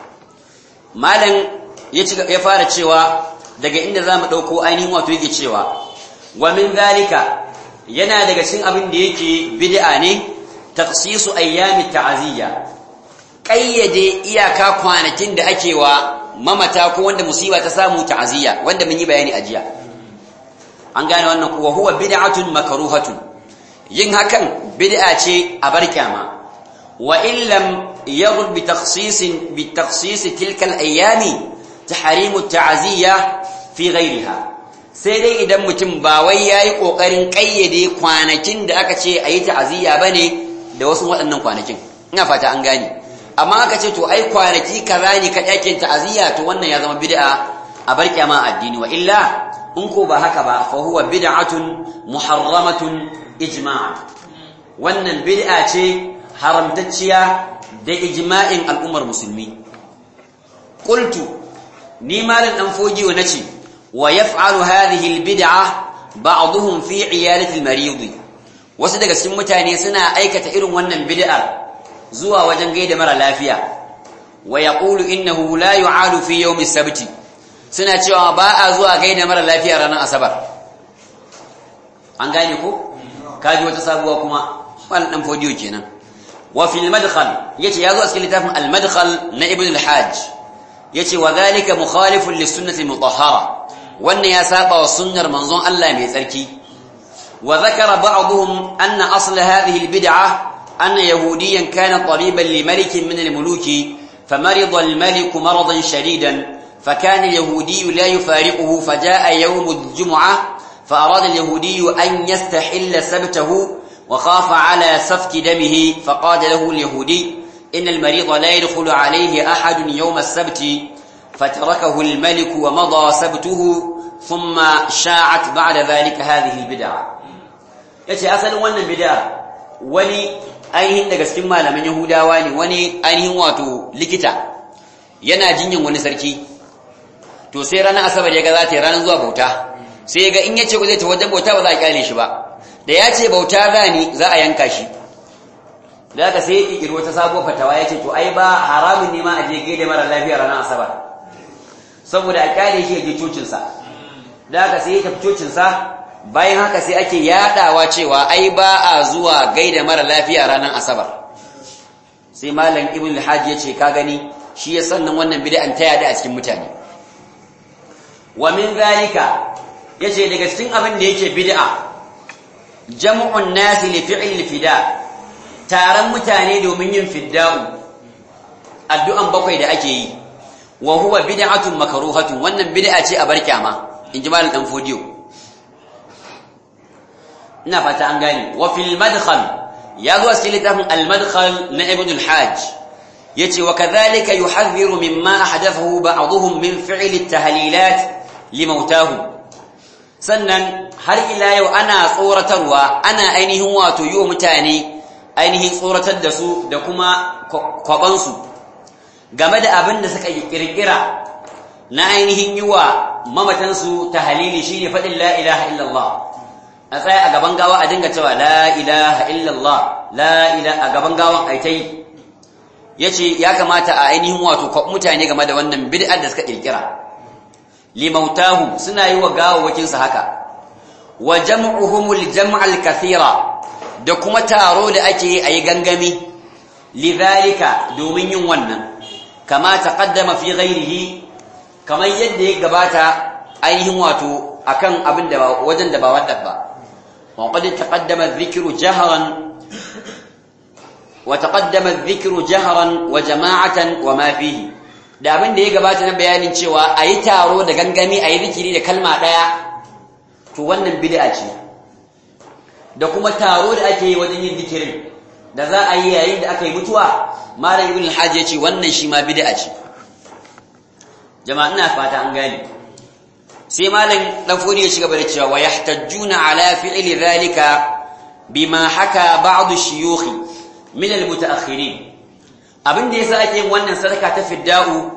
malam ya fara cewa daga inda zamu dauko ainihin wato yake cewa wa min zalika yana daga cikin abin da yake bid'a ne taqsisu ayyami ta'aziyya kayyade iyaka kwanakin da ake wa mamata ko wanda musiba ta samu ta'aziyya wanda mun yi bayani a jiya an gane wannan kuwa huwa bid'atun makruhatun yin hakan bid'a ce a barkyama wa in lam yaghd bi takhsis bi takhsis tilka al-ayami tahrimu at-ta'ziyya fi ghayriha sai dai idan mutum ba wai yayi kokarin kayyade kwanakin da aka ce ayi ta'aziyya bane da wasu waɗannan kwanakin ina fata an gane amma aka ce to ai kwanaki kaza ne ka yake ta'aziyya to wannan ya zama bid'a a barkyama addini wa illa in ko ba haka ba fa huwa bid'atun muharramatun ijma' wannan bid'a ce haramtacciya da ijma'in al'ummar musulmi qultu ni malan dan fogiyo nace wa yaf'alu hadhihi albid'a ba'dhum fi 'iyadati almarid wasu daga cikin mutane suna aikata irin wannan bid'ar zuwa wajen gaida mara lafiya wa yaqulu innahu la yu'alu fi yawm as-sabt suna cewa ba a zuwa gaida mara lafiya ranar asabar an gane ko kaji wata sabuwa kuma wannan dan fodiyo kenan wa fil madkhal yace yazo a cikin littafin al madkhal na ibn al hajj yace wa dhalika mukhalifun lis sunnati mutahhara wannan ya saba wa sunnar manzon Allah mai tsarki wa zakara ba'dhum anna asl hadhihi al bid'ah anna yahudiyan kana taliban li malikin min al muluki فمرض الملك مرضا شديدا فكان اليهودي لا يفارقه فجاء يوم الجمعة فأراد اليهودي أن يستحل سبته وخاف على سفك دمه فقال له اليهودي إن المريض لا يدخل عليه أحد يوم السبت فتركه الملك ومضى سبته ثم شاعت بعد ذلك هذه البدعة yace asalin wannan bid'a wani ainihin daga cikin malaman Yahudawa ne wani ainihin wato likita yana jinyin wani sarki to sai ranar asabar ya ga za ta yi ranar zuwa bauta sai ya ga in ya ce zai ta wajen bauta ba za a kyale shi ba da ya ce bauta za ni za a yanka shi da haka sai ya ƙirƙiri wata sabuwar fatawa ya ce to ai ba haramun ne ma a je gaida mara lafiya ranar asabar saboda a kyale shi ya je cocinsa da haka sai ya tafi cocinsa bayan haka sai ake yadawa cewa ai ba a zuwa gaida mara lafiya ranar asabar sai malam ibn al-hajj ya ce ka gani shi ya sannan wannan bid'an ta yada a cikin mutane wa min zalika yace daga cikin abin da yake bid'a jam'un nas li fi'l fida taron mutane domin yin fidda'u addu'an bakwai da ake yi wa huwa bid'atun makruhatun wannan bid'a ce a barkyama inji malam dan fodiyo ina fata an gane wa fil madkhal ya zo cikin littafin al madkhal na ibn al hajj yace wa kadhalika yuhadhiru mimma ahdathahu ba'dhum min fi'l at tahlilat limautahum sannan har ila yau ana tsoratarwa ana ainihin wato yi wa mutane ainihin tsoratar da su da kuma kwabansu game da abin da suka kirkira na ainihin yi wa mamatansu ta halili shi ne faɗin la ilaha illallah a tsaya a gaban gawa a dinga cewa la ilaha illallah la ilaha a gaban gawan aitai ya ce ya kamata a ainihin wato mutane game da wannan bid'ar da suka kirkira limautahum suna yi wa gawawakinsu haka wa jam'uhumul jam'al kathira da kuma taro da ake yi a yi gangami lidhalika domin yin wannan kama taqaddama fi ghairihi kamar yadda ya gabata ainihin wato akan abin da wajen da ba wadda ba wa qad taqaddama dhikru jahran wa taqaddama dhikru jahran wa jama'atan wa ma fihi da abin da ya gabata na bayanin cewa a yi taro da gangami a yi zikiri da kalma ɗaya to wannan bid'a ce da kuma taro da ake yi wajen yin zikirin da za a yi yayin da aka yi mutuwa malam ibn al-hajj ya ce wannan shi ma bid'a ce jama'a ina fata an gane sai malam dan fodi ya ci gaba da cewa wa yahtajjuna ala fi'li dhalika bima haka ba'd ash-shuyukh min al-mutaakhirin abin da yasa ake yin wannan sadaka ta fidda'u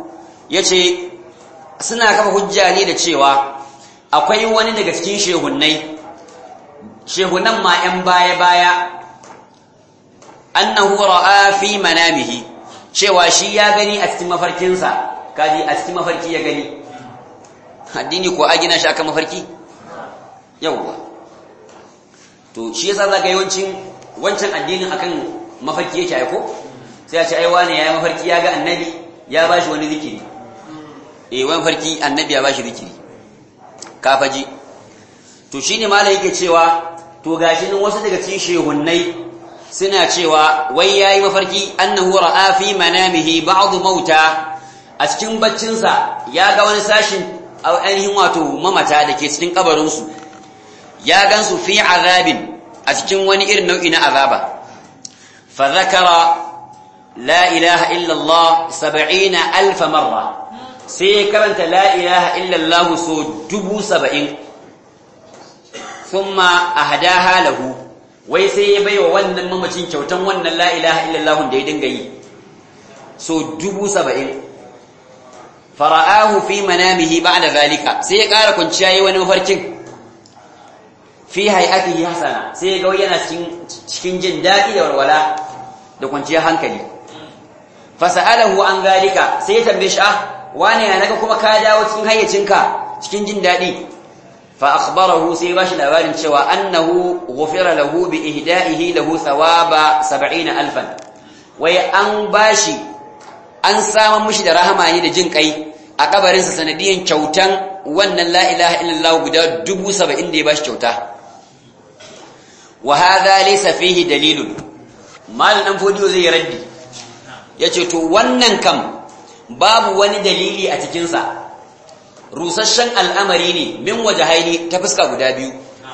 yace suna kafa hujja ne da cewa akwai wani daga cikin shehunnai shehunan ma 'yan baya-baya annahu ra'a fi manamihi cewa shi ya gani a cikin mafarkinsa kaji a cikin mafarki ya gani addini ko a gina shi akan mafarki yawwa to shi yasa zaka yawancin wancan addinin akan mafarki yake aiko sai a ce ai wane yayi mafarki ya ga annabi ya bashi wani zikiri eh wani farki annabi ya bashi zikiri kafaji to shine malai yake cewa to gashi nan wasu daga cikin shehunnai suna cewa wai yayi mafarki annahu ra'a fi manamihi ba'd mauta a cikin baccinsa ya ga wani sashin ainihin wato mamata da ke cikin kabarinsu ya gansu fi azabin a cikin wani irin nau'i na azaba fa zakara la ilaha illa Allah 70 alf marra sai ya karanta la ilaha illa Allah so dubu saba'in thumma ahdaha lahu wai sai ya baiwa wannan mamacin kyautan wannan la ilaha illa Allah da ya dinga yi so dubu saba'in fara'ahu fi manamihi ba'da zalika sai ya ƙara kwanciya yi wani mafarkin fi hay'atihi hasana sai ga yana cikin cikin jin daɗi da walwala da kwanciyar hankali fasa'alahu an zalika sai ya tambaye shi ah wane ya naga kuma ka dawo cikin hayyacinka cikin jin daɗi fa akhbarahu sai bashi labarin cewa annahu ghufira lahu bi ihda'ihi lahu thawaba 70000 wai an bashi an samu mishi da rahama ne da jin kai a kabarinsa sanadiyan kyautan wannan la ilaha illallah guda dubu saba'in da ya bashi kyauta wa hadha laysa fihi dalilun mal dan fodiyo zai raddi yace to wannan kam babu wani dalili a cikin sa rusasshen al'amari ne min wajahaini ta fuska guda biyu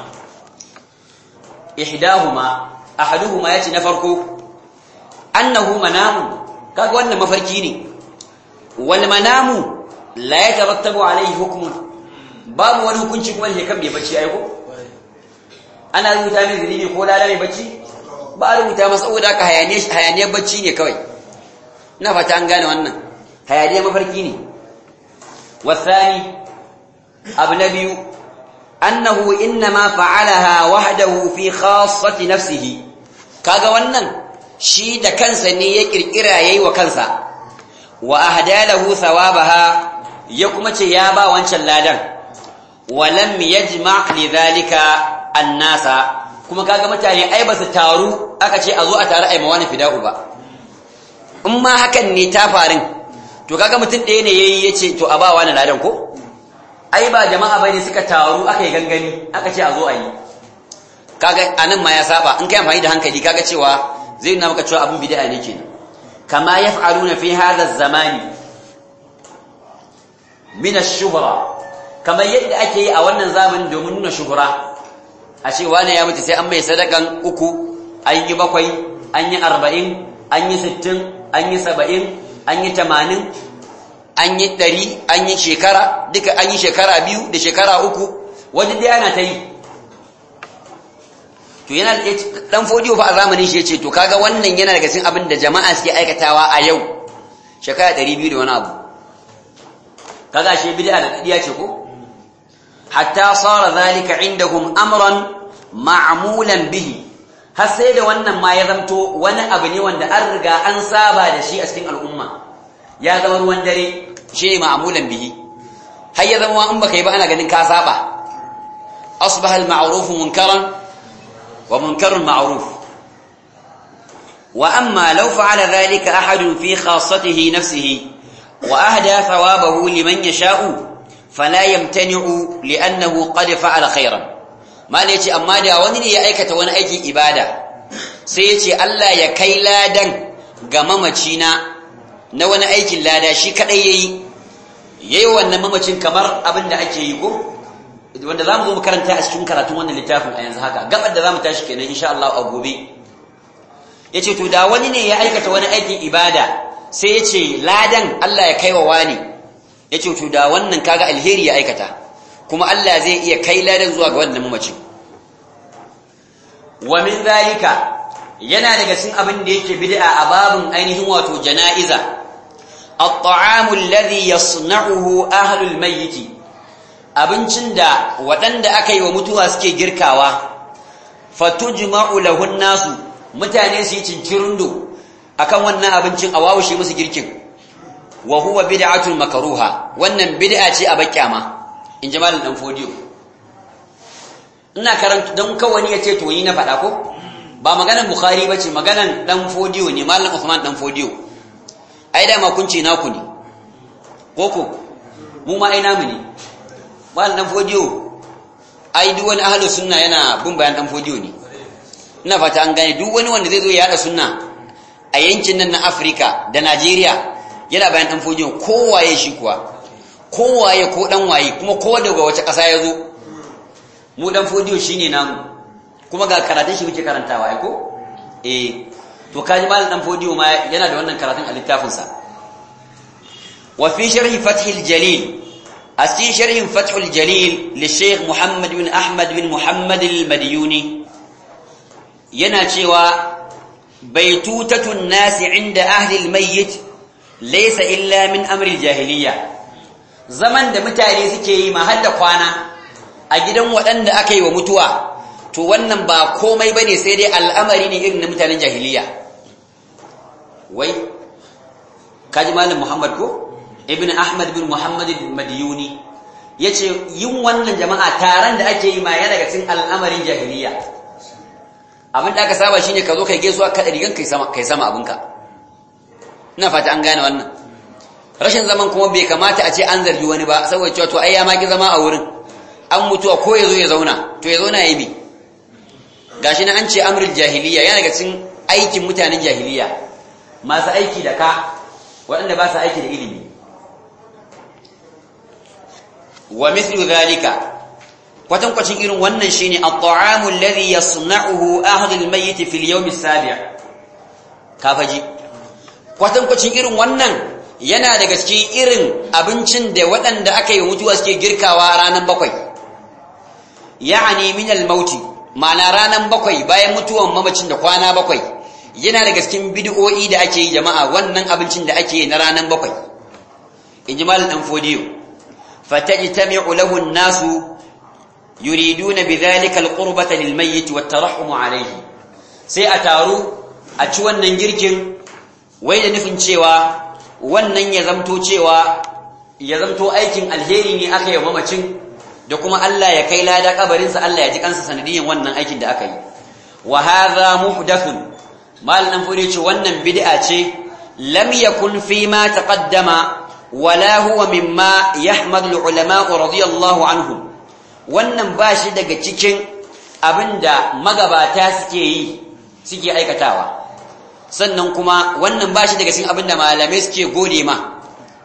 ihdahuma ahaduhuma yace na farko annahu manamu kaga wannan mafarki ne wal manamu la yatarattabu alayhi hukmun babu wani hukunci kuma ne kan bai bacci ai ko ana rubuta mai zalimi ko lada mai bacci ba a rubuta masa saboda haka hayaniyar hayaniyar bacci ne kawai ina fata an gane wannan hayaniyar mafarki ne wasani abu na biyu annahu innama fa'alaha wahdahu fi khassati nafsihi kaga wannan shi da kansa ne ya kirkira yayi wa kansa wa ahdalahu thawabaha ya kuma ce ya ba wancan ladan walam yajma' lidhalika annasa kuma kaga mutane ai ba su taru aka ce a zo a taru ai mawani fida'u ba in ma hakan ne ta farin to kaga mutum ɗaya ne yayi yace to a ba wani ladan ko ai ba jama'a bane suka taru aka yi gangami aka ce a zo a yi kaga anan ma ya saba in kai amfani da hankali kaga cewa zai nuna maka cewa abin bid'a ne kenan kama yaf'aluna fi hadha az-zamani min ash-shuhra kamar yadda ake yi a wannan zamanin domin nuna shuhra a ce wane ya mutu sai an mai sadakan uku an yi bakwai an yi arba'in an yi sittin an yi saba'in an yi tamanin an yi ɗari an yi shekara duka an yi shekara biyu da shekara uku wani dai ana ta yi to yana dan fodiyo fa a zamanin shi yace to kaga wannan yana daga cikin abin da jama'a suke aikatawa a yau shekara 200 da wani abu kaga shi bid'a da diya ce ko hatta sara zalika indahum amran ma'mulan bihi har sai da wannan ma ya zamto wani abu ne wanda an riga an saba da shi a cikin al'umma ya zama ruwan dare shi ne ma'mulan bihi har ya zama in baka yi ba ana ganin ka saba asbaha al-ma'ruf munkaran ومنكر معروف وأما لو فعل ذلك أحد في خاصته نفسه وأهدى ثوابه لمن يشاء فلا يمتنع لأنه قد فعل خيرا ما ليتي أما دا وني يا أيكة وانا أيكي إبادة سيتي ألا يكي لادا غمامتينا نوانا أيكي لادا شي كأي yayi wannan mamacin kamar abin da ake yi ko wanda za mu zo makaranta a cikin karatun wannan littafin a yanzu haka gabar da za mu tashi kenan insha Allah a gobe ya ce to da wani ne ya aikata wani aikin ibada sai ya ce ladan Allah ya kai wa wani ya ce to da wannan kaga alheri ya aikata kuma Allah zai iya kai ladan zuwa ga wannan mamacin wa min zalika yana daga cikin abin da yake bid'a a babun ainihin wato jana'iza at-ta'amu alladhi yasna'uhu ahlul mayyit abincin da waɗanda aka yi wa mutuwa suke girkawa fatujma'u lahun nasu mutane su yi cincirundo akan wannan abincin a wawushe musu girkin wa huwa bid'atul makruha wannan bid'a ce a bakyama in ji malam dan fodiyo ina karanta dan kawani yace to yi na faɗa ko ba maganan bukhari bace maganan dan fodiyo ne malam usman dan fodiyo ai da ma kun ce naku ne koko mu ma ai namu ne malam dan fodiyo ai duk wani ahlus sunna yana bin bayan dan fodiyo ne ina fata an gane duk wani wanda zai zo ya hada sunna a yankin nan na Afirka da Najeriya yana bayan dan fodiyo kowaye shi kuwa kowaye ko dan waye kuma ko daga wace ƙasa ya zo mu dan fodiyo shine namu kuma ga karatun shi muke karantawa ai ko eh to kaji malam dan fodiyo ma yana da wannan karatun a littafin sa wa fi sharhi fathil jalil أسي شرح فتح الجليل للشيخ محمد بن أحمد بن محمد المديوني يناتشوا بيتوتة الناس عند أهل الميت ليس إلا من أمر الجاهلية زمن da mutane suke yi mahalla kwana a gidan waɗanda aka yi wa mutuwa to wannan ba komai bane sai dai al'amari ne irin na mutanen jahiliya wai kaji malam Muhammad ko ibn ahmad bin muhammad madiyuni yace yin wannan jama'a taron da ake yi ma yana daga cikin al'amarin jahiliya abin da aka saba shine ka zo kai gaisuwa ka rigan kai sama kai sama abinka ina fata an gane wannan rashin zaman kuma bai kamata a ce an zargi wani ba saboda cewa to ai ya maki zama a wurin an mutuwa ko ya zo ya zauna to ya zauna ya bi gashi na an ce amrul jahiliya yana daga cikin aikin mutanen jahiliya masu aiki da ka waɗanda ba su aiki da ilimi wa mithlu dhalika kwatan kwacin irin wannan shine at-ta'amu alladhi yasna'uhu ahlul mayyit fi al-yawm as-sabi' kafaji kwatan kwacin irin wannan yana daga cikin irin abincin da waɗanda aka yi mutuwa suke girkawa ranan bakwai ya'ani min al-maut ma'ana ranan bakwai bayan mutuwan mamacin da kwana bakwai yana daga cikin bid'o'i da ake yi jama'a wannan abincin da ake yi na ranan bakwai inji malam dan fodiyo فتجتمع له الناس يريدون بذلك القربة للميت والترحم عليه sai a taru a ci wannan girkin wai da nufin cewa wannan ya zamto cewa ya zamto aikin alheri ne aka yi mamacin da kuma Allah ya kai lada kabarinsa Allah ya ji kansa sanadiyan wannan aikin da aka yi wa hadha muhdathun mal nan fure ce wannan bid'a ce lam yakun fi ma taqaddama wala huwa mimma yahmadu ulama radiyallahu anhum wannan bashi daga cikin abinda magabata suke yi suke aikatawa sannan kuma wannan bashi daga cikin abinda malamai suke gode ma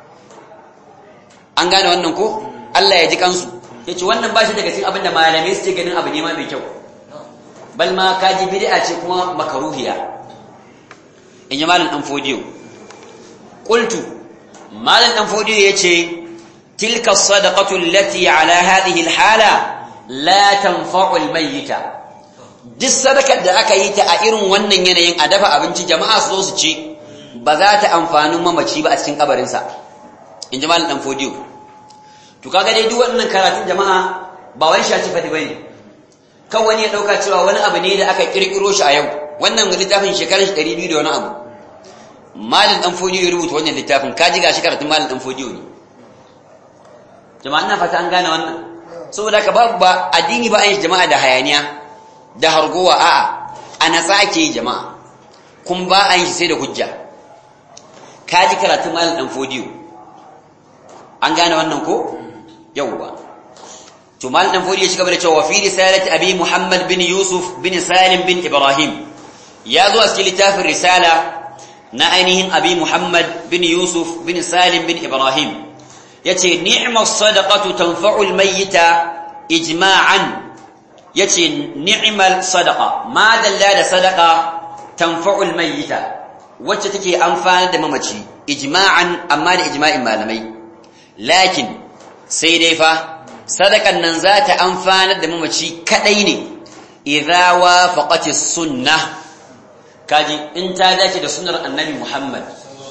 an gane wannan ko Allah ya ji kansu yace wannan bashi daga cikin abinda malamai suke ganin abu ne ma mai kyau bal ma kaji bid'a ce kuma makaruhiya in yi malam dan fodiyo qultu malam dan fodiyo yace tilka sadaqatu allati ala hadhihi alhala la tanfa'u almayyita duk sadakar da aka yi ta a irin wannan yanayin a dafa abinci jama'a su zo su ci ba za ta amfani mamaci ba a cikin kabarinsa in ji malam dan fodiyo to kaga dai duk wannan karatun jama'a ba wani shaci fadi bane kan wani ya dauka cewa wani abu ne da aka kirkiro shi a yau wannan littafin shekarar shi 200 da wani abu malam dan fodiyo ya rubuta wannan littafin kaji gashi karatun malam dan fodiyo ne jama'a ina fata an gane wannan saboda ka babu ba addini ba an yi jama'a da hayaniya da hargowa a'a a natsa ake yi jama'a kun ba an yi sai da hujja kaji karatun malam dan fodiyo an gane wannan ko yawwa to malam dan fodiyo shi gaba da cewa fi risalati abi muhammad bin yusuf bin salim bin ibrahim ya zo a cikin littafin risala na ainihin abi muhammad bin yusuf bin salim bin ibrahim yace ni'mas sadaqatu tanfa'u al-mayyita ijma'an yace ni'mal sadaqa ma dalla da sadaqa tanfa'u al-mayyita wacce take amfana da mamaci ijma'an amma da ijma'in malamai lakin sai dai fa sadakan nan za ta amfana da mamaci kadai ne idza wafaqati sunnah kaji in ta dace da sunnar annabi Muhammad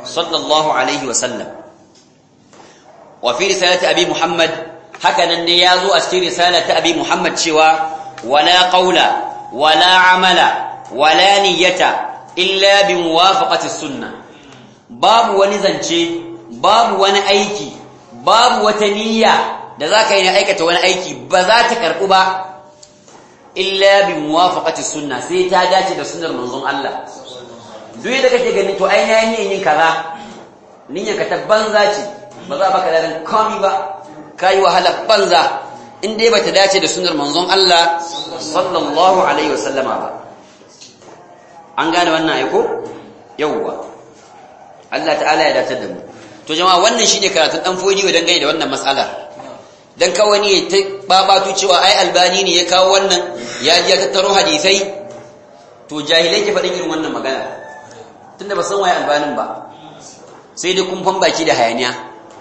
sallallahu alaihi wasallam wa fi risalati abi muhammad haka nan ne ya zo a cikin risalati abi muhammad cewa wala qawla wala amala wala niyyata illa bi muwafaqati sunnah babu wani zance babu wani aiki babu wata niyya da za ka yi na aikata wani aiki ba za ta karɓu ba illa bi muwafaqati sunna sai ta dace da sunnar manzon Allah duk da kake gani to ai na yin yin kaza niyyar ka ta banza ce ba za baka da komai ba kai wahala banza in dai bata dace da sunnar manzon Allah sallallahu alaihi wasallama ba an gane wannan aiko yawwa Allah ta'ala ya dace da mu to jama'a wannan shine karatun dan fodiyo dangane da wannan mas'ala dan kawai ne ta babatu cewa ai albani ne ya kawo wannan ya ji ya tattaro hadisai to jahilai ke faɗin irin wannan magana tunda ba san waye albanin ba sai dai kun fan baki da hayaniya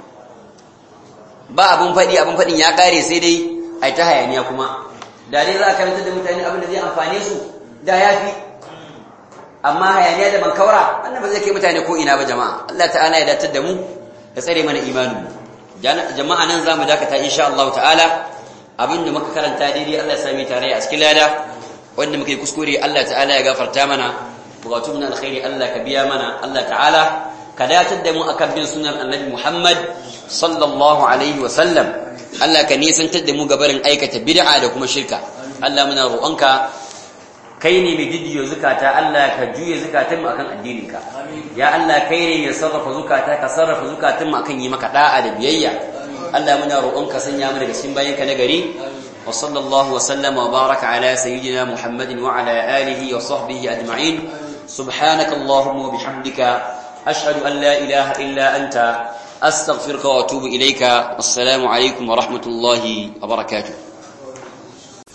ba abun faɗi abun faɗin ya kare sai dai ai ta hayaniya kuma da dai za a karanta da mutane abin da zai amfane su da yafi amma hayaniya da bankaura wannan ba zai kai mutane ko ina ba jama'a Allah ta'ala ya datar da mu ya tsare mana imanin mu jama'a nan zamu dakata insha Allah ta'ala abinda muka karanta daidai Allah ya sami tare a cikin lada wanda muka yi kuskure Allah ta'ala ya gafarta mana bukatu mun alkhairi Allah ka biya mana Allah ta'ala ka datar da mu akan bin sunan Annabi Muhammad sallallahu alaihi wa sallam Allah ka nisantar da mu gabarin aikata bid'a da kuma shirka Allah muna roƙonka kai ne mai jiddiyo zukata Allah ka juye zukatan mu akan addininka ya Allah kai ne mai sarrafa zukata ka sarrafa zukatan mu akan yi maka da'a da biyayya Allah muna roƙonka sanya mu daga cikin bayanka na gari wa sallallahu wa sallama wa baraka ala sayyidina Muhammadin wa ala alihi wa sahbihi ajma'in subhanaka allahumma wa bihamdika ashhadu an la ilaha illa anta astaghfiruka wa atubu ilayka assalamu alaikum wa rahmatullahi wa barakatuh